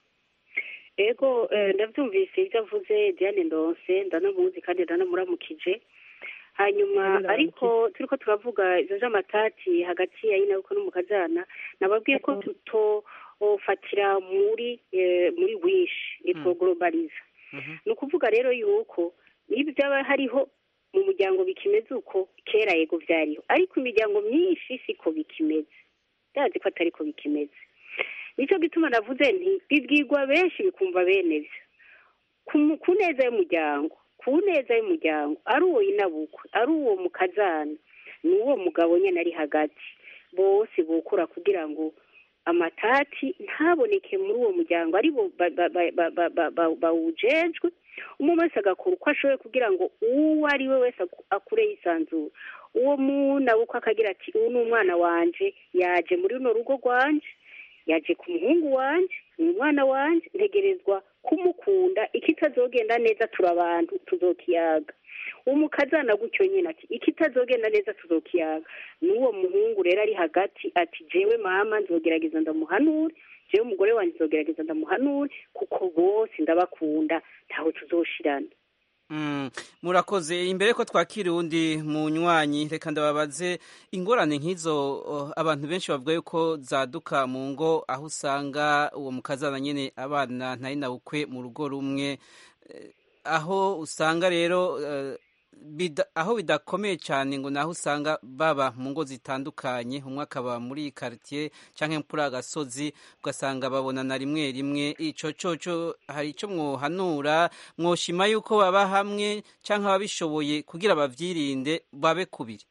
ego eh, ndabyumvise ibyo avuze diane ndonse ndanamuzi kandi ndanamuramukije hanyuma Ndanamuramukije. ariko turiko turavuga ivyo vy'amatati hagati ya nyinabukwe n'umukazana nababwiye ko tutofatira muri eh, muri wishi nitwo globaliza ni ukuvuga rero yuko niba byaba hariho mu muryango bikimeze uko kera yego byariho ariko imiryango myinshi siko bikimeze ndazi ko atari ko bikimeze nicyo gituma navuze nti bibwirwa benshi bikumva bene byo ku mu- ku neza y'umuryango ku neza y'umuryango ari uwo inabukwe ari uwo mukazana ni uwo mugabo nyine ari hagati bose bokura kugira ngo amatati ntaboneke muri uwo muryango ari bo ba- ba- ba- ba- ba- ba- ba- bawujejwe umwe wese agakora uko ashoboye kugira ngo uwo ari we wese aku- akure yisanzura uwo munabukwe akagira ati uyu ni umwana wanje yaje muri runo rugo rwanje yaje ku muhungu wanje ni umwana wanje ntegerezwa kumukunda ikitazogenda neza turi abantu tuzokiyaga umukazana gutyo nyine ati ikitazogenda neza tuzokiyaga n'uwo muhungu rero ari hagati ati jewe mama nzogerageza ndamuhanure jewe umugore wanjye nzogerageza ndamuhanure kuko bose ndabakunda ntaho tuzoshirana Mm, murakoze imbere ko twakira uwundi munywanyi reka ndababaze ingorane nk'izo oh, abantu benshi bavuga yuko zaduka mu ngo aho usanga uwo mukazana nyine abana ntari na bukwe mu rugo rumwe eh, aho usanga rero eh, bida, aho bidakomeye cyane ngo naho usanga baba mu ngo zitandukanye umwe akaba muri quartier canke kuri agasozi ugasanga babonana rimwe rimwe ico coco hari ico mwohanura mwoshima yuko baba hamwe canke ababishoboye kugira bavyirinde babe kubiri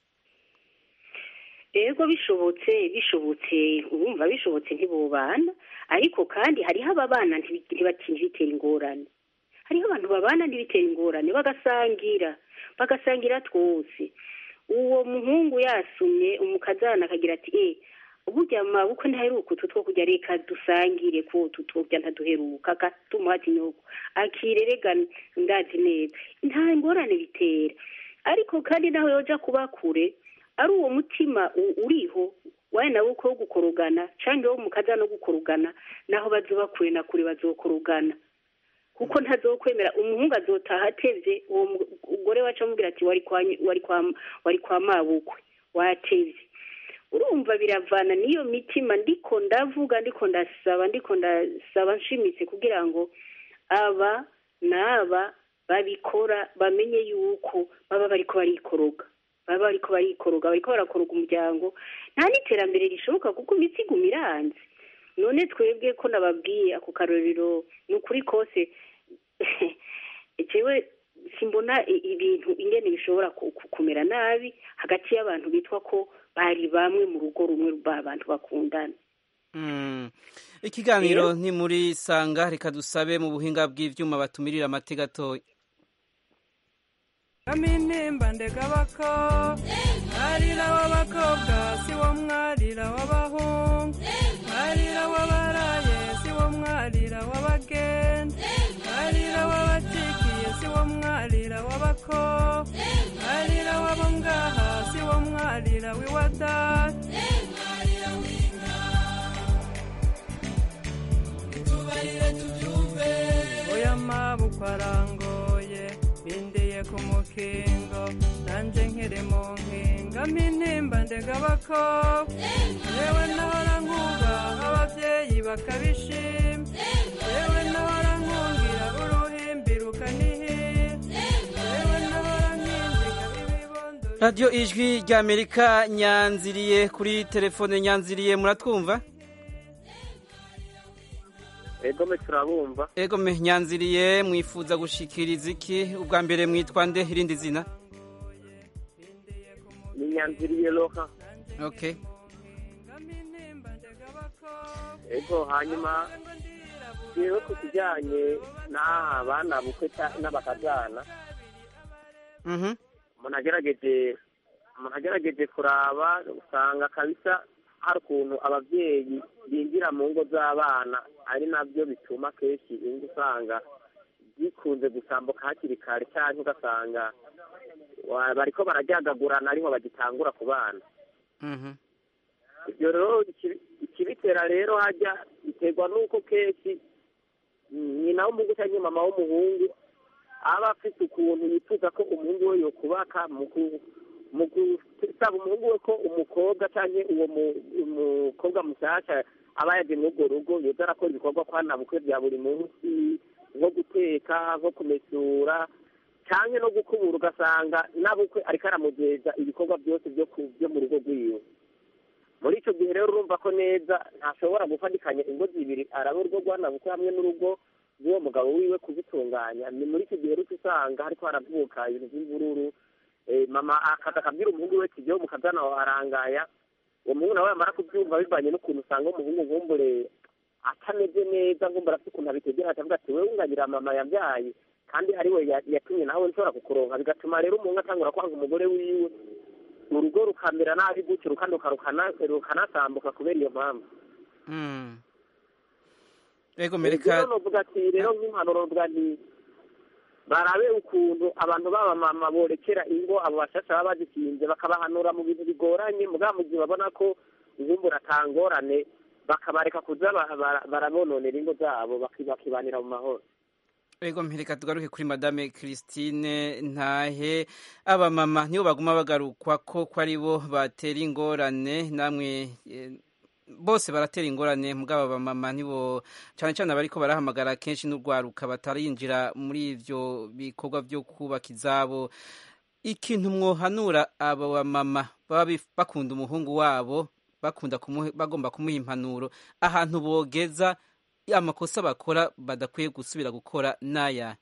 ego bishobotse bishobotse urumva bishobotse ntibobana ariko kandi hariho ababana ntibitera ingorane hariho abantu babana ntibitera ingorane bagasangira bagasangira twose uwo muhungu yasumye umukazana akagira ati eh burya mabukwe ntaheruka utu two kujya reka dusangire ko utu tujya ntaduheruka agatuma ati nyoko akirerega ndazi neza nta ngorane bitera ariko kandi naho yoja kuba kure ari uwo mutima uriho waye nawe uko wo gukorogana cyangwa wo mukaza no gukorogana naho bazoba kure na kure bazokorogana kuko ntazokwemera umuhungu azotaha atevye uwo mugore wacu amubwira ati wari kwa wari kwa wari kwa mabukwe watevye urumva biravana n'iyo mitima ndiko ndavuga ndiko ndasaba ndiko ndasaba nshimitse kugira ngo aba n'aba babikora bamenye yuko baba bariko barikoroga baba bariko barikoroga bariko barakoroga umuryango nta n'iterambere rishoboka kuko imitsi iguma iranze none twebwe ko nababwiye ako karorero ni ukuri kose jewe simbona ibintu ingene bishobora kumera nabi hagati y'abantu bitwa ko bari bamwe mu rugo rumwe abantu bakundana ikiganiro ni muri sanga reka dusabe mu buhinga bw'ivyuma batumirira amate gatoya kaminimba ndegabako mwarira w'abakobwa si wo mwarira w'abahungu mwarira w'abaraye si wo mwarira w'abagenda mwarira w'abacikiye si wo mwarira w'abako mwarira w'abo ngaha si wo mwarira w'iwadata tubarire tubyumve oya mabukwa arangoye bindiye ku mukingo nanje nkiri mu nkinga mpintimba ndegabako yewe nahora nkuba abavyeyi bakabishima yewe nahora nkungira uruhimbi rukanihira yewe nahora nkinjika ibibondo radiyo ijwi ry'amerika nyanziriye kuri telefone nyanziriye muratwumva egome turabumva egome nyanziriye mwifuza gushikiriza iki ubwa mbere mwitwa nde irindi zina ni nyanziriye roha okay ego hanyuma yewe ku kijyanye n'aha bana bukwe n'abakazana umuntu agerageje umuntu agerageje kuraba usanga kabisa hari ukuntu ababyeyi binjira mu ngo z'abana ari nabyo bituma kenshi ingo usanga zikunze gusambuka hakiri kare cyangwa ugasanga bariko barajyagagurana ariho bagitangura ku bana ibyo rero ikibitera rero hajya biterwa n'uko kenshi nyina w'umuhungu cyangwa mama w'umuhungu aba afite ukuntu yifuza ko umuhungu we yokubaka mu gusaba umuhungu we ko umukobwa cyangwa uwo mukobwa mushyashya aba yagiye muri urwo rugo yoza arakora ibikorwa kwa bukwe bya buri munsi nko guteka nko kumesura cyangwa no gukubura ugasanga nabukwe ariko aramugeza ibikorwa byose byo mu rugo rw'iwe muri icyo gihe rero urumva ko neza ntashobora gufatikanya ingo zibiri araba urugo rw'anabukwe hamwe n'urugo rw'uwo mugabo wiwe kubitunganya ni muri icyo gihe rero usanga hariko haravuka ibintu by'imvururu mama akaza akabwira umuhungu we kigiyeho mukazana arangaya uwo muhungu nawe yamara kubyumva bivanye n'ukuntu usanga umuhungu nkumbure atameze neza nkumbure afite ukuntu abitegera akavuga ati wewe unganira mama yabyaye kandi ari we yatumye nawe nshobora kukuronka bigatuma rero umuhungu atangura kwanga umugore wiwe urugo rukamera nabi gutyo rukanduka rukanasambuka kubera iyo mpamvu ego mereka rero novuga ati rero nk'impanuro novuga nti barabe ukuntu abantu b'abamama borekera ingo abo bashasha baba bazikinze bakabahanura mu bintu bigoranye mugabo mu gihe babona ko inkumbura atangorane bakabareka kuza ba- bara- barabononera ingo zabo baki- bakibanira mu mahoro ego mpereka tugaruke kuri madame christine ntahe abamama nibo baguma bagarukwa ko ko ari bo batera ingorane namwe eh, bose baratera ingorane mugabo abamama nibo cyane cyane abariko barahamagara kenshi n'urwaruka batarinjira muri ivyo bikorwa vyo kubaka izabo ikintu mwohanura abo bamama baba bif- bakunda umuhungu wabo bakunda kumuhe- bagomba kumuha impanuro ahantu bogeza amakosa bakora badakwiye gusubira gukora n'aya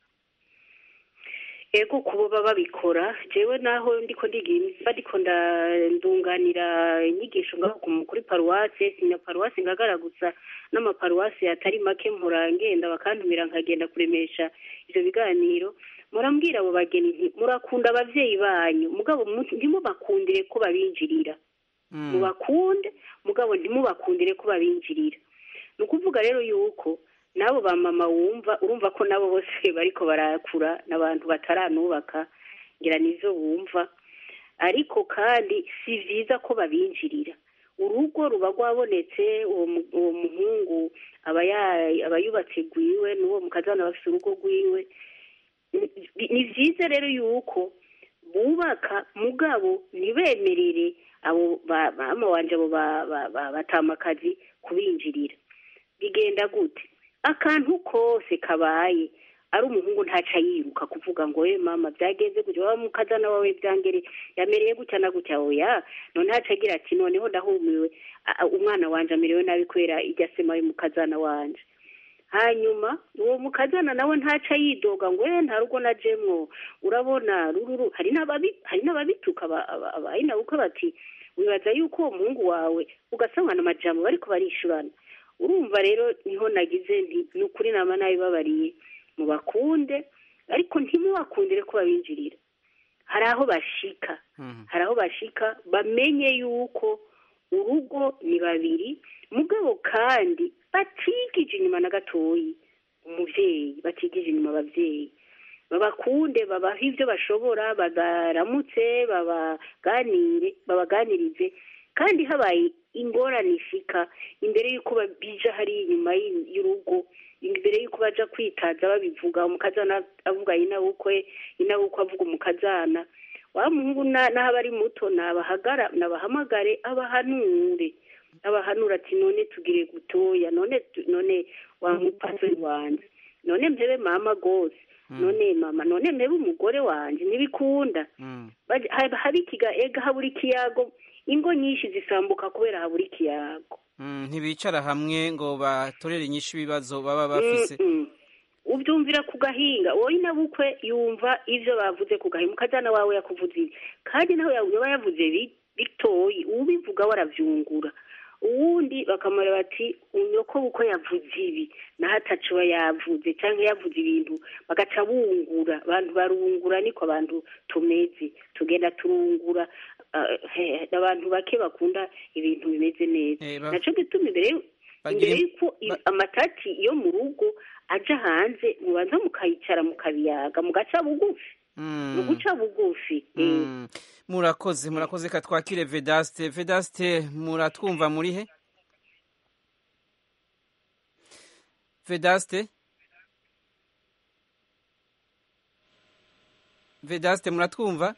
ego kubo baba babikora jewe naho ndiko ndiga ndiko ndunganira inyigisho ngaho ku- kuri paruwase sinya paruwase ngagara gusa n'amaparuwase atari make mpora ngenda bakantumira nkagenda kuremesha ivyo biganiro murambwira abo bageni nti murakunda abavyeyi banyu mugabo mu- ntimubakundire ko babinjirira mubakunde mugabo ntimubakundire ko babinjirira ni ukuvuga rero yuko n'abo ba mama wumva urumva ko nabo bose bariko barakura n'abantu bataranubaka ngira nizo bumva ariko kandi si vyiza ko babinjirira urugo ruba rwabonetse uwo mu- uwo muhungu aba ya- aba yubatse gwiwe n'uwo mukazana bafise urugo rwiwe Ni- ni vyiza rero yuko bubaka mugabo ntibemerere abo ba- mama wanje abo ba- ba- ba- batamakazi kubinjirira bigenda gute akantu kose kabaye ari umuhungu ntaca yiruka kuvuga ngo we mama byagenze gutya wa mukazana wawe byangere yamereye gutya na gutya oya none haca agira ati noneho ndahumiwe a- a- umwana wanje amerewe nabi kubera irya sema y'umukazana wanje hanyuma uwo mukazana nawe ntaca yidoga ngo we nta rugo najemwo urabona rururu hari n'ababi hari n'ababituka aba- aba- abayi nabo uko bati wibaza yuko uwo muhungu wawe ugasangana amajambo bariko barishurana urumva rero niho nagize nti ni ukuri nama nabibabariye mubakunde ariko ntimubakundire ko babinjirira hari aho bashika hari aho bashika bamenye yuko urugo ni babiri mugabo kandi batigije inyuma na gatoyi umuvyeyi batigije inyuma abavyeyi babakunde babaha ibyo bashobora babaramutse babaganire babaganirize kandi habaye ingorane ishika imbere y'uko babija hari inyuma y'i- y'urugo imbere y'uko baja kwitaza babivuga umukazana avuga inabukwe inabukwe avuga umukazana wa muhungu na- naho aba ari muto nabahagara nabahamagare abahanure abahanura ati none tugire gutoya none tu- none wa mupastori wanje none mpebe mama gose none mama none mpebe umugore wanje ntibikunda Baje- haba haba ikiga ega habura ikiyago ingo nyinshi zisambuka kubera habura ikiyago Mm, ntibicara hamwe ngo batorere inyishu ibibazo baba bafise Mm, mm. ubyumvira ku gahinga wowe inabukwe yumva ivyo bavuze ku gahinga umukazana wawe yakuvuze ibi kandi nawe yaba yavuze bi- bitoyi ubivuga waravyungura uwundi bakamara bati unyoko uko yavuze ibi naho ataco aba yavuze canke yavuze ibintu bagaca bungura abantu barungura niko abantu tumeze tugenda turungura ah, he- abantu bake bakunda ibintu bimeze neza Eh, ba- naco gituma imbere y'u- Bagira- imbere y'uko i- amatati yo mu rugo aja hanze mubanza mukayicara mukabiyaga mugaca bugufi ni uguca bugufi eh. Mm. murakoze murakoze ka twakire vedaste vedaste muratwumva muri he vedaste vedaste muratwumva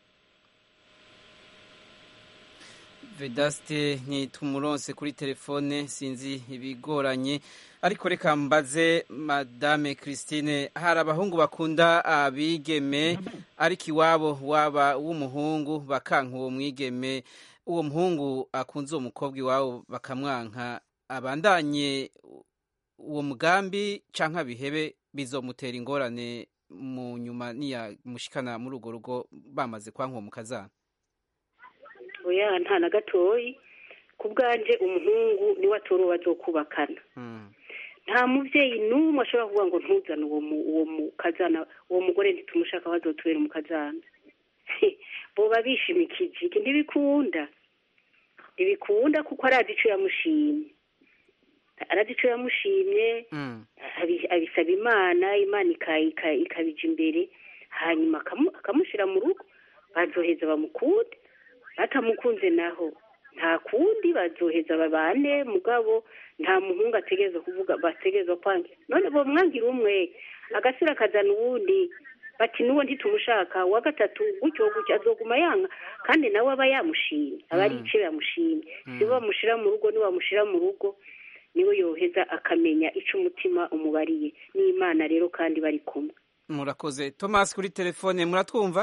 vedaste ntitumuronse kuri telefone sinzi ibigoranye ariko reka mbaze madame christine hari abahungu bakunda abigeme ariko iwabo waba w'umuhungu bakanka uwo mwigeme uwo muhungu akunze uwo mukobwa iwabo bakamwanka abandanye uwo mugambi canke bihebe bizomutera ingorane mu nyuma niya mushikana muri urwo rugo bamaze kwanka uwo mukazana oya nta na gatoyi ku bwanje umuhungu niwe atora uwo bazokubakana nta muvyeyi n'umwe ashobora kuvuga ngo ntuzane uwo mu- uwo mukazana uwo mugore ntitumushaka bazotubera umukazana boba bishimikije iki ntibikunda ntibikunda kuko arazi ico yamushimye arazi ico yamushimye abi- abisaba imana imana ika- ika- ikabija imbere hanyuma akamu- akamushira mu rugo bazoheza bamukunde batamukunze naho nta kundi bazoheza babane mugabo nta muhungu ategereza kuvuga bategereza kwangira none bomwangira umwe agasira akazana uwundi bati n'uwo ntitumushaka uwa gatatu gutyo gutyo azoguma yanga kandi nawe aba yamushimye aba ari ico yamushimye si bo bamushira mu rugo ni bamushira mu rugo niwe yoheza akamenya ico umutima umubariye n'imana rero kandi bari kumwe murakoze thomas kuri telefone muratwumva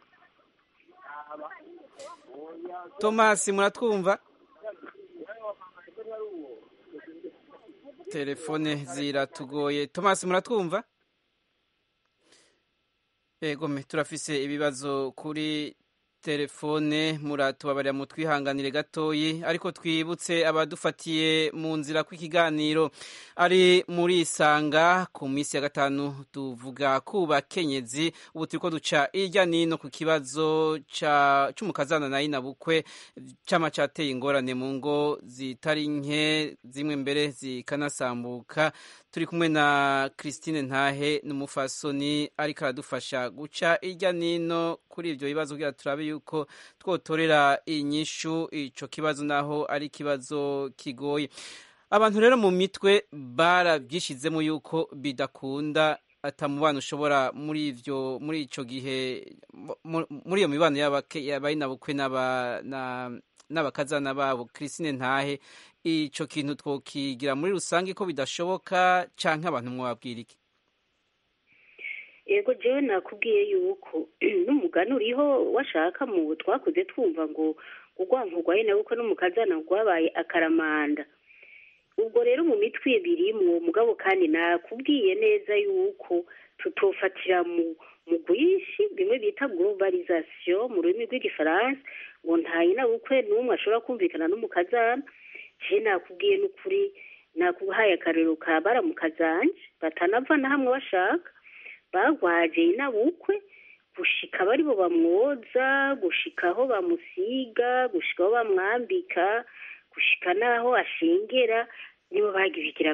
thomas muratwumva telefone ziratugoye thomas muratwumva egome turafise ibibazo kuri telefone muratubabarira mu twihanganire gatoyi ariko twibutse abadufatiye mu nzira kw'ikiganiro ari muri isanga ku minsi ya gatanu tuvuga ku bakenyezi ubu turiko duca irya nino ku kibazo ca c'umukazana na inabukwe cama cateye ingorane mu ngo zitari nke zimwe mbere zikanasambuka turi kumwe na Christine Ntahe n'umufasoni ariko aradufasha guca irya nino kuri ivyo bibazo kugira turabe yuko twotorera inyishu ico kibazo naho ari ikibazo kigoye abantu rero mu mitwe barabyishizemo yuko bidakunda atamubano ushobora muri ivyo muri ico gihe mu- muri iyo mibano y'abayinabukwe n'abakazana babo Christine Ntahe ico kintu twokigira muri rusange ko bidashoboka canke abantu mwabwira iki yego jewe nakubwiye yuko n'umugani uriho washaka mu twakuze twumva ngo urwanko rwaye nawe uko n'umukazana rwabaye akaramanda ubwo rero mu mitwe birimwo mugabo kandi nakubwiye neza yuko tutofatira mu mu bwinshi bimwe bita globalisation mu rurimi rw'igifaransa ngo ntaye nawe ukwe n'umwe ashobora kumvikana n'umukazana je nakubwiye n'ukuri nakuhaye akarero ka baramukazanje batanava na hamwe bashaka bagwaje inabukwe gushika bari bo bamwoza gushika aho bamusiga gushika aho bamwambika gushika n'aho ashengera nibo bagibigira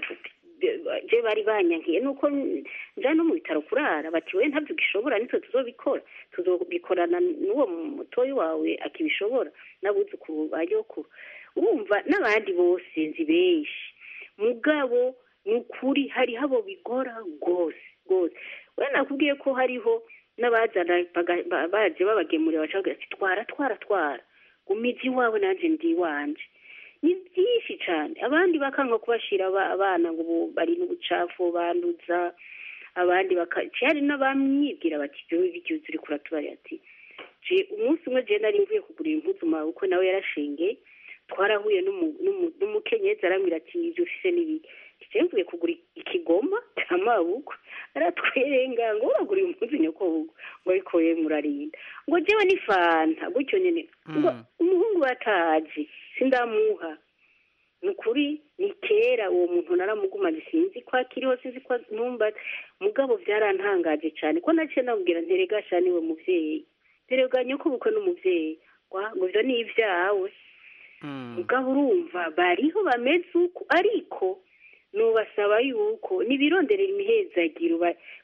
je bari banyankiye nuko nja no mu bitaro kurara bati we ntabyo gishobora nitwe tuzobikora tuzobikorana n'uwo mutoyi wawe akibishobora n'abuzukuru ba nyokuru urumva n'abandi bose nzi benshi mugabo ni ukuri hariho abo bigora rwose rwose we nakubwiye ko hariho n'abazana baje babagemurira bacavuga ati twara twara twara gumizi iwawe nanjye ndi iwanje ni byinshi cyane abandi bakanga kubashira abana ngo bari n'ubucafu banduza abandi hari n'abamwibwira bati ibyo bityo uri kuratubari ati umunsi umwe je nari mvuye kugurira impuzu mawe uko nawe yarashengeye twarahuye n'umukenyezi arambwira ati ibyo ufise n'ibiki mvuye kugura ikigoma cy'amabukwe aratwerenga ngo uragura impuzu nyokobukwe ngo ariko we murarinda ngo jewe ni fanta gutyo nyine ngo umuhungu bataje sindamuha ni ukuri ni kera uwo muntu naramugumanye sinzi ko akiriho sinzi ko numva mugabo byarantangaje cyane ko naciye namubwira nterega sha niwe muvyeyi nterega nyokobukwe n'umuvyeyi ngo ivyo ni ivyawe mugabo urumva bariho bameze uko ariko nubasaba yuko nibironderera imihezagiro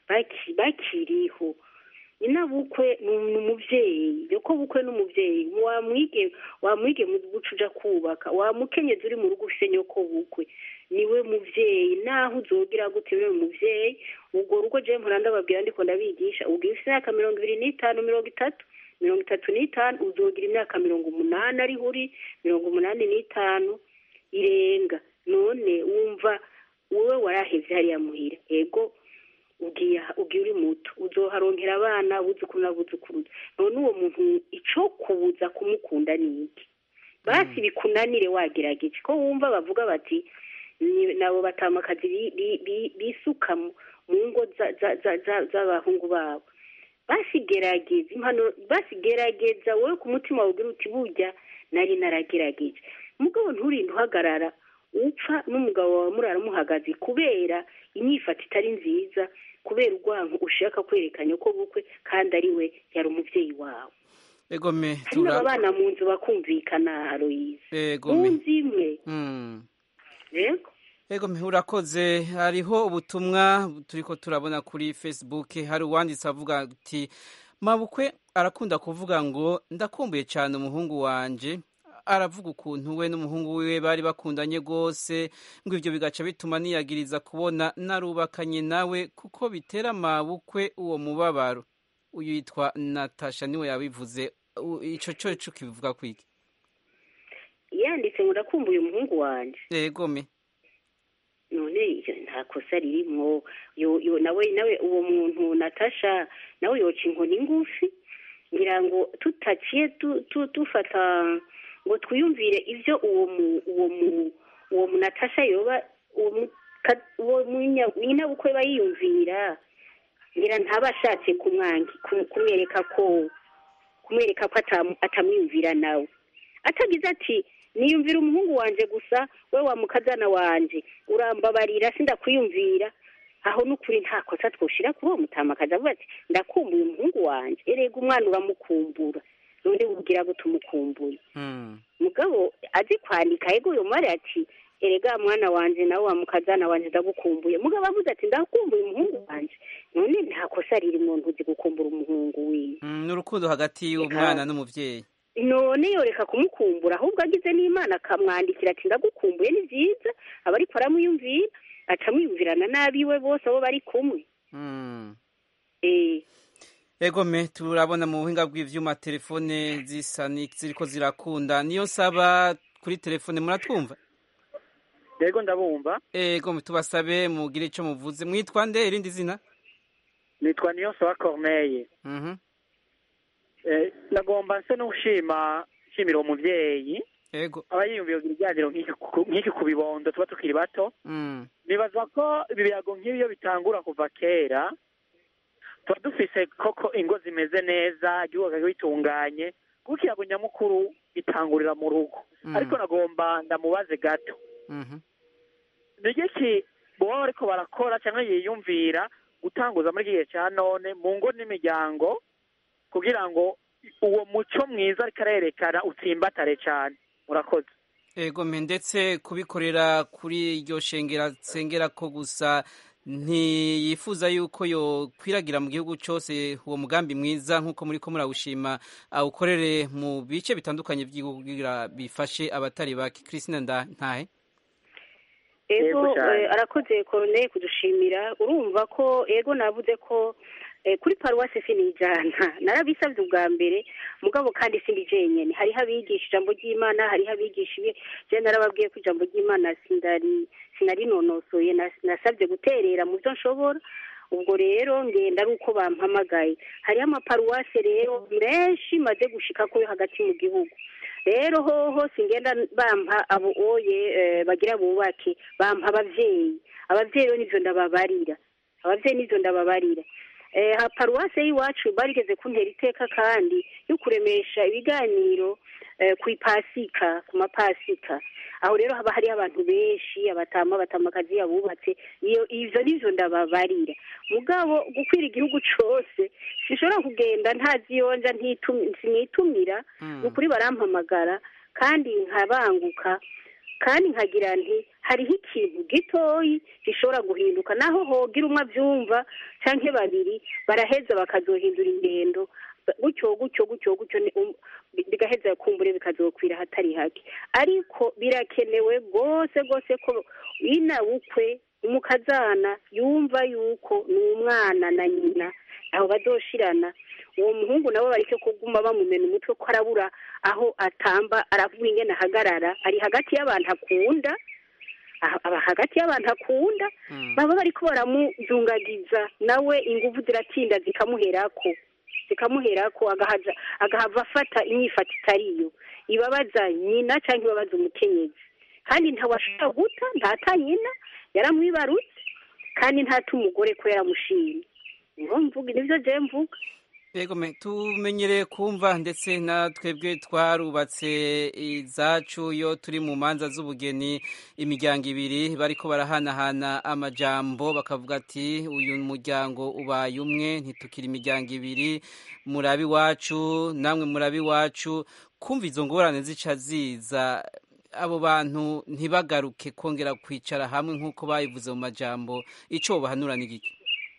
bakiriho inabukwe ni umuvyeyi yoko bukwe n'umuvyeyi wamwige wamwige mu guca uja kubaka wamukenyezi uri mu rugo ufise nyoko bukwe niwe muvyeyi naho uzogira gute uri umuvyeyi ubwo rugo je mpora ndababwira ndiko ndabigisha ubwo ufise imyaka mirongo ibiri n'itanu mirongo itatu mirongo itatu n'itanu uzogira imyaka mirongo umunani ariho uri mirongo umunani n'itanu irenga none wumva wowe warahevye hariya muhira ego ugiye ugiye uri muto uzoharongera abana buzukuru n'abuzukuruza none uwo muntu ico kubuza kumukunda ni iki basi bikunanire wagerageje ko wumva bavuga bati nabo batamakazi bisuka mu ngo z'abahungu babo basigerageza impano basigerageza wowe ku mutima wawe ugira uti burya nari naragerageje mugabo nturinde uhagarara upfa n'umugabo wawe murara muhagaze kubera inyifato itari nziza kubera urwanko ushaka kwerekanya ko bukwe kandi ari we yari umubyeyi wawe egome hari abana mu nzu bakumvikana aroyize mu nzu imwe yego Ego urakoze hariho ubutumwa turiko turabona kuri Facebook hari uwanditse avuga ati mabukwe arakunda kuvuga ngo ndakumbuye cyane umuhungu wanje aravuga ukuntu we n'umuhungu wiwe bari bakundanye rwose ngo ibyo bigaca bituma niyagiriza kubona narubakanye nawe kuko bitera amabukwe uwo mubabaro uyu yitwa natasha niwe yabivuze icyo cyo kivuga kwiki yanditse ngo ndakumbuye umuhungu wanjye yego me none nta kosa ririmo nawe nawe uwo muntu natasha nawe yoca inkoni ngufi ngira ngo tutaciye dufata ngo twiyumvire ibyo uwo mu uwo mu uwo mu natasha yoba uwo nyinabukwe aba yiyumvira ngira ntaba ashatse kumwereka ko kumwereka ko atamwiyumvira nawe atagize ati niyumvira umuhungu wanjye gusa we wa mukazana wanjye urambabarira sindakwiyumvira aho n'ukuri nta kosa twushyira kuri uwo mutama akaza avuga ati ndakumbuye umuhungu wanjye erega umwana uramukumbura none wubwira ngo tumukumbuye mugabo azi kwandika yego uyu mwari ati erega mwana wanjye nawe wa mukazana wanjye ndagukumbuye mugabo avuze ati ndakumbuye umuhungu wanjye none nta kosa riri mu ntuzi gukumbura umuhungu wiwe ni urukundo hagati y'umwana n'umubyeyi none yoreka kumukumbura ahubwo agize n'imana akamwandikira ati ndagukumbuye ni byiza aba ariko aramwiyumvira acamwiyumvirana n'abiwe bose abo bari kumwe egome turabona mu buhinga bw'ibyuma telefone zisa ziriko zirakunda niyo nsaba kuri telefone muratwumva yego ndabumva egome tubasabe mugire icyo muvuze mwitwa nde irindi zina nitwa niyo nsaba corneille nagomba nse n'ushima nshimira uwo mubyeyi yego aba yiyumviye ibiganiro nk'iki ku bibondo tuba tukiri bato nibaza ko ibi birago nk'ibiyo bitangura kuva kera tuba dufise koko ingo zimeze neza igihugu bitunganye kuko ikirago nyamukuru gitangurira mu rugo ariko nagomba ndamubaze gato ni iki baba bariko barakora cyangwa yiyumvira gutanguza muri iki gihe cya none mu ngo n'imiryango kugira ngo uwo muco mwiza ariko arerekana utsimbatare cyane murakoze egome ndetse kubikorera kuri iryo shengera nsengera ko gusa ntiyifuza yuko yokwiragira mu gihugu cyose uwo mugambi mwiza nk'uko muri ko murawushima awukorere mu bice bitandukanye by'igihugu kugira bifashe abatari bake christine ntahe ego arakoze koroneye kudushimira urumva ko ego navuze ko kuri paruwasi sinijana narabisabye ubwa mbere mugabo kandi sindi jenyine hariho abigisha ijambo ry'imana hariho abigisha ibi je narababwiye ko ijambo ry'imana sindari sinarinonosoye nasabye guterera mu byo nshobora ubwo rero ngenda ari uko bampamagaye hariho amaparuwasi rero menshi maze gushika kuri hagati mu gihugu rero hoho singenda bampa abo oye bagira bubake bampa abavyeyi abavyeyi rero nivyo ndababarira abavyeyi nivyo ndababarira ha paruwase y'iwacu barigeze kuntera iteka kandi yo kuremesha ibiganiro ku ipasika ku mapasika aho rero haba hariho abantu benshi abatama abatamakazi abubatse iyo ivyo nivyo ndababarira mugabo gukwira igihugu cose sinshobora kugenda ntaziyonja sinitumira ni ukuri barampamagara kandi nkabanguka kandi nkagira nti hariho ikintu gitoyi gishobora guhinduka naho hogira umwe abyumva cyangwa babiri baraheza bakazohindura ingendo gutyo gutyo gutyo gutyo bigaheza kumbure bikazokwira hatari hake ariko birakenewe rwose rwose ko inabukwe umukazana yumva yuko ni umwana na nyina aho bazoshirana uwo muhungu nabo bareke kuguma bamumena umutwe ko arabura aho atamba aravuga ingene ahagarara ari hagati y'abantu akunda aba hagati y'abantu akunda baba bariko baramuzungagiza nawe inguvu ziratinda zikamuherako zikamuherako agahaza agahava afata imyifato itariyo ibabaza nyina cyangwa ibabaza umukenyezi kandi ntawashobora guta ntata nyina yaramwibarutse kandi ntata umugore ko yaramushimye niho mvuga nibyo je mvuga yego tumenyereye kumva ndetse na twebwe twarubatse izacu iyo turi mu manza z'ubugeni imiryango ibiri bariko barahanahana amajambo bakavuga ati uyu muryango ubaye umwe ntitukiri imiryango ibiri murabi iwacu namwe murabi iwacu kumva izo ngorane zica ziza abo bantu ntibagaruke kongera kwicara hamwe nk'uko babivuze mu majambo icyo bahanura ni giki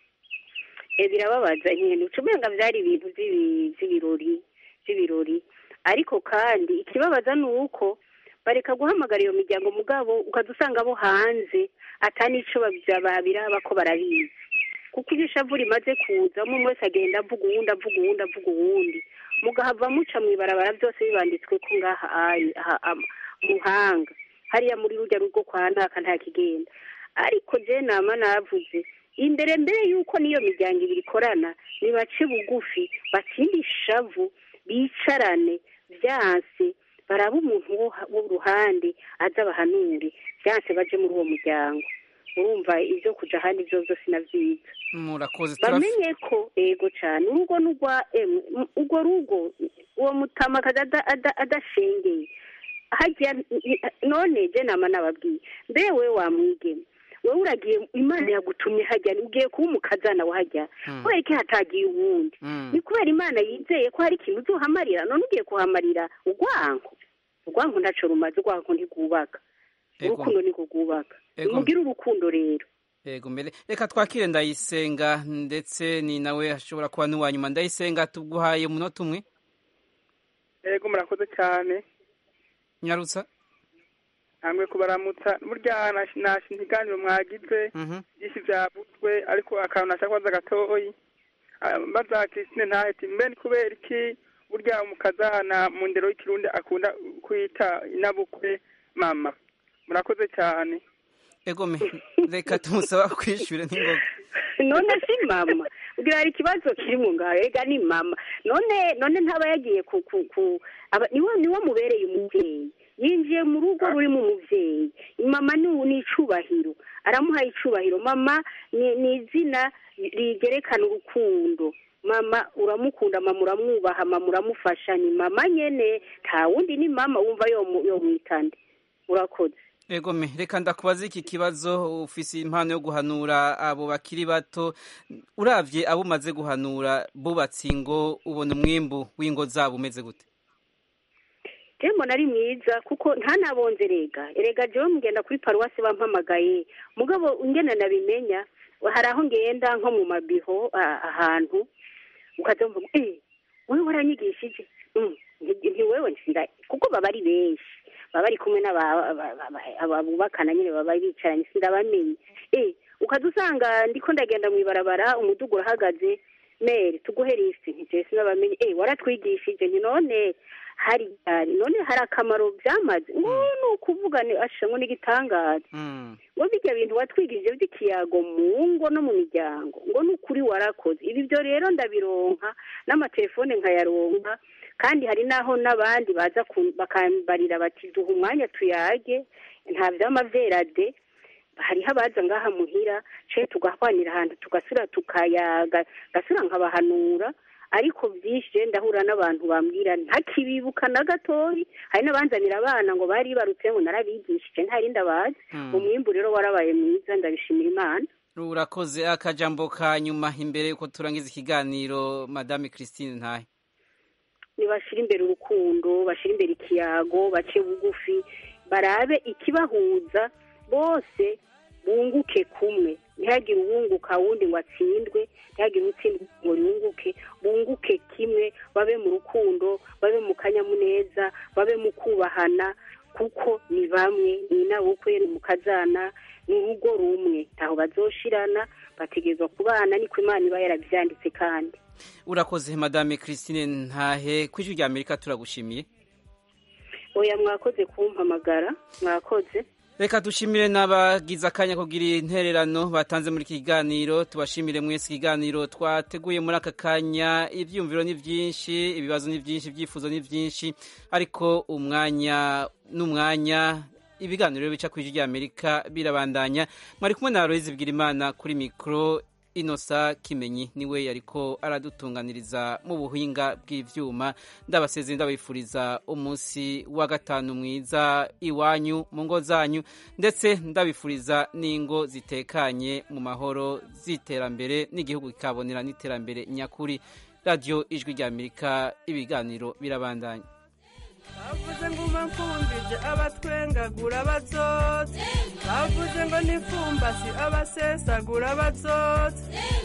birababaza nyine ucumenga byari ibintu by'ibirori by'ibirori ariko kandi ikibabaza ni uko bareka guhamagara iyo miryango mugabo ukajya usanga abo hanze atanico babiraba ko barabizi kuko iyo ishavu rimaze kuza umwe wese agenda avuga uwundi avuga uwundi avuga uwundi mugahava muca mu ibarabara byose bibanditswe ko ngaha muhanga hariya muri rujya rugo kwa ntaka nta kigenda ariko je nama navuze imbere mbere y'uko n'iyo miryango ibiri ikorana nibace bugufi batsinde ishavu bicarane byanse baraba umuntu w'uruhande aza bahanure byanse baje muri uwo muryango urumva ibyo kuja ahandi byo byose navyiza murakoze bamenye ko ego cyane urugo n'urwa emwe urwo rugo uwo mutama akaza adashengeye hajya none je nama nababwiye mbe we wamwigeme wowe uragiye imana yagutumye hajya ugiye kuba umukazana wahajya kubera ko hatagiye uwundi ni kubera imana yizeye ko hari ikintu uzohamarira none ugiye kuhamarira urwanko urwanko ntaco rumaze urwanko ntigwubaka urukundo niko rwubaka nimugire urukundo rero yego mbere reka twakire ndayisenga ndetse ni nawe ashobora kuba n'uwa nyuma ndayisenga tuguhaye umunota umwe yego murakoze cyane nyarutsa ntabwo kubaramutsa burya nashe ikiganiro mwagize byinshi byavuzwe ariko akantu nashaka kubaza gatoyi mbaza christine ntaheti mbe ni kubera iki burya umukazana mu ndero y'ikirundi akunda kwita inabukwe mama murakoze cyane ego reka tumusaba kwishyure n'ingoga none si mama ubwira hari ikibazo kiri mu ngaho ega ni mama none none ntaba yagiye ku ku ku niwo mubereye umubyeyi yinjiye mu rugo rurimo umubyeyi mama ni icubahiro aramuhaye icubahiro mama ni izina rigerekana urukundo mama uramukunda mama uramwubaha mama uramufasha ni mama nyene nta wundi ni mama wumva yo mwitande urakoze ego me reka ndakubaza iki kibazo ufise impano yo guhanura abo bakiri bato uravye abo umaze guhanura bubatse ingo ubona umwimbu w'ingo zabo umeze gute tembo nari mwiza kuko ntanabonze rega erega jewe mugenda kuri paruwasi bampamagaye mugabo ngena nabimenya hari aho ngenda nko mu mabiho ahantu ukaza mvuga eh wewe waranyigishije ntiwewe nsira kuko baba ari benshi baba bari kumwe n'ababubakana nyine baba bicaranye sindabamenye eh ukaza usanga ndiko ndagenda mu ibarabara umudugu urahagaze mere tuguhe lisiti ntitese sinabamenye eh waratwigishije ni none hari none hari akamaro byamaze ngo ni ukuvuga ni ashamwe n'igitangaza ngo bijya bintu watwigishije by'ikiyago mu ngo no mu miryango ngo ni ukuri warakoze ibi byo rero ndabironka n'amatelefone nkayaronka kandi hari n'aho n'abandi baza bakambarira bati duha umwanya tuyage nta by'amaverade hariho abaza ngaha muhira ce tugahwanira ahantu tugasura tukayaga gasura nkabahanura ariko byinshi ndahura n'abantu bambwira ntakibibuka na gatoyi hari n'abanzanira abana ngo bari barutse ngo narabigishije ntari ndabazi umwimbu rero warabaye mwiza ndabishimira imana urakoze akajambo ka nyuma imbere yuko turangiza ikiganiro madame christine ntahe nibashira imbere urukundo bashira imbere ikiyago bace bugufi barabe ikibahuza bose bunguke kumwe ntihagire uwunguka wundi ngo atsindwe ntihagire utsindwa ngo yunguke bunguke kimwe babe mu rukundo babe mu kanyamuneza babe mu kubahana kuko ni bamwe ni inabukwe ni mukazana ni urugo rumwe ntaho bazoshirana bategerezwa kubana niko imana iba yarabyanditse kandi urakoze madame christine ntahe ku ijwi rya amerika turagushimiye oya mwakoze kumpamagara mwakoze reka dushimire n'abagize akanya kugira intererano batanze muri iki kiganiro tubashimire mwese ikiganiro twateguye muri aka kanya ibyiyumviro ni byinshi ibibazo ni byinshi ibyifuzo ni byinshi ariko umwanya n'umwanya ibiganiro bica ku ijwi rya amerika birabandanya mwari kumwe na aloyizi bwirimana kuri mikoro inosa kimenyi niwe yariko aradutunganiriza mu buhinga bw'ivyuma ndabasezeye ndabifuriza umunsi wa gatanu mwiza iwanyu mu ngo zanyu ndetse ndabifuriza n'ingo zitekanye mu mahoro z'iterambere n'igihugu kikabonera n'iterambere nyakuri radiyo ijwi rya amerika ibiganiro birabandanya bavuze ngo bamfumbije abatwengagura bazotse bavuze ngo nifumbasi abasesagura bazotse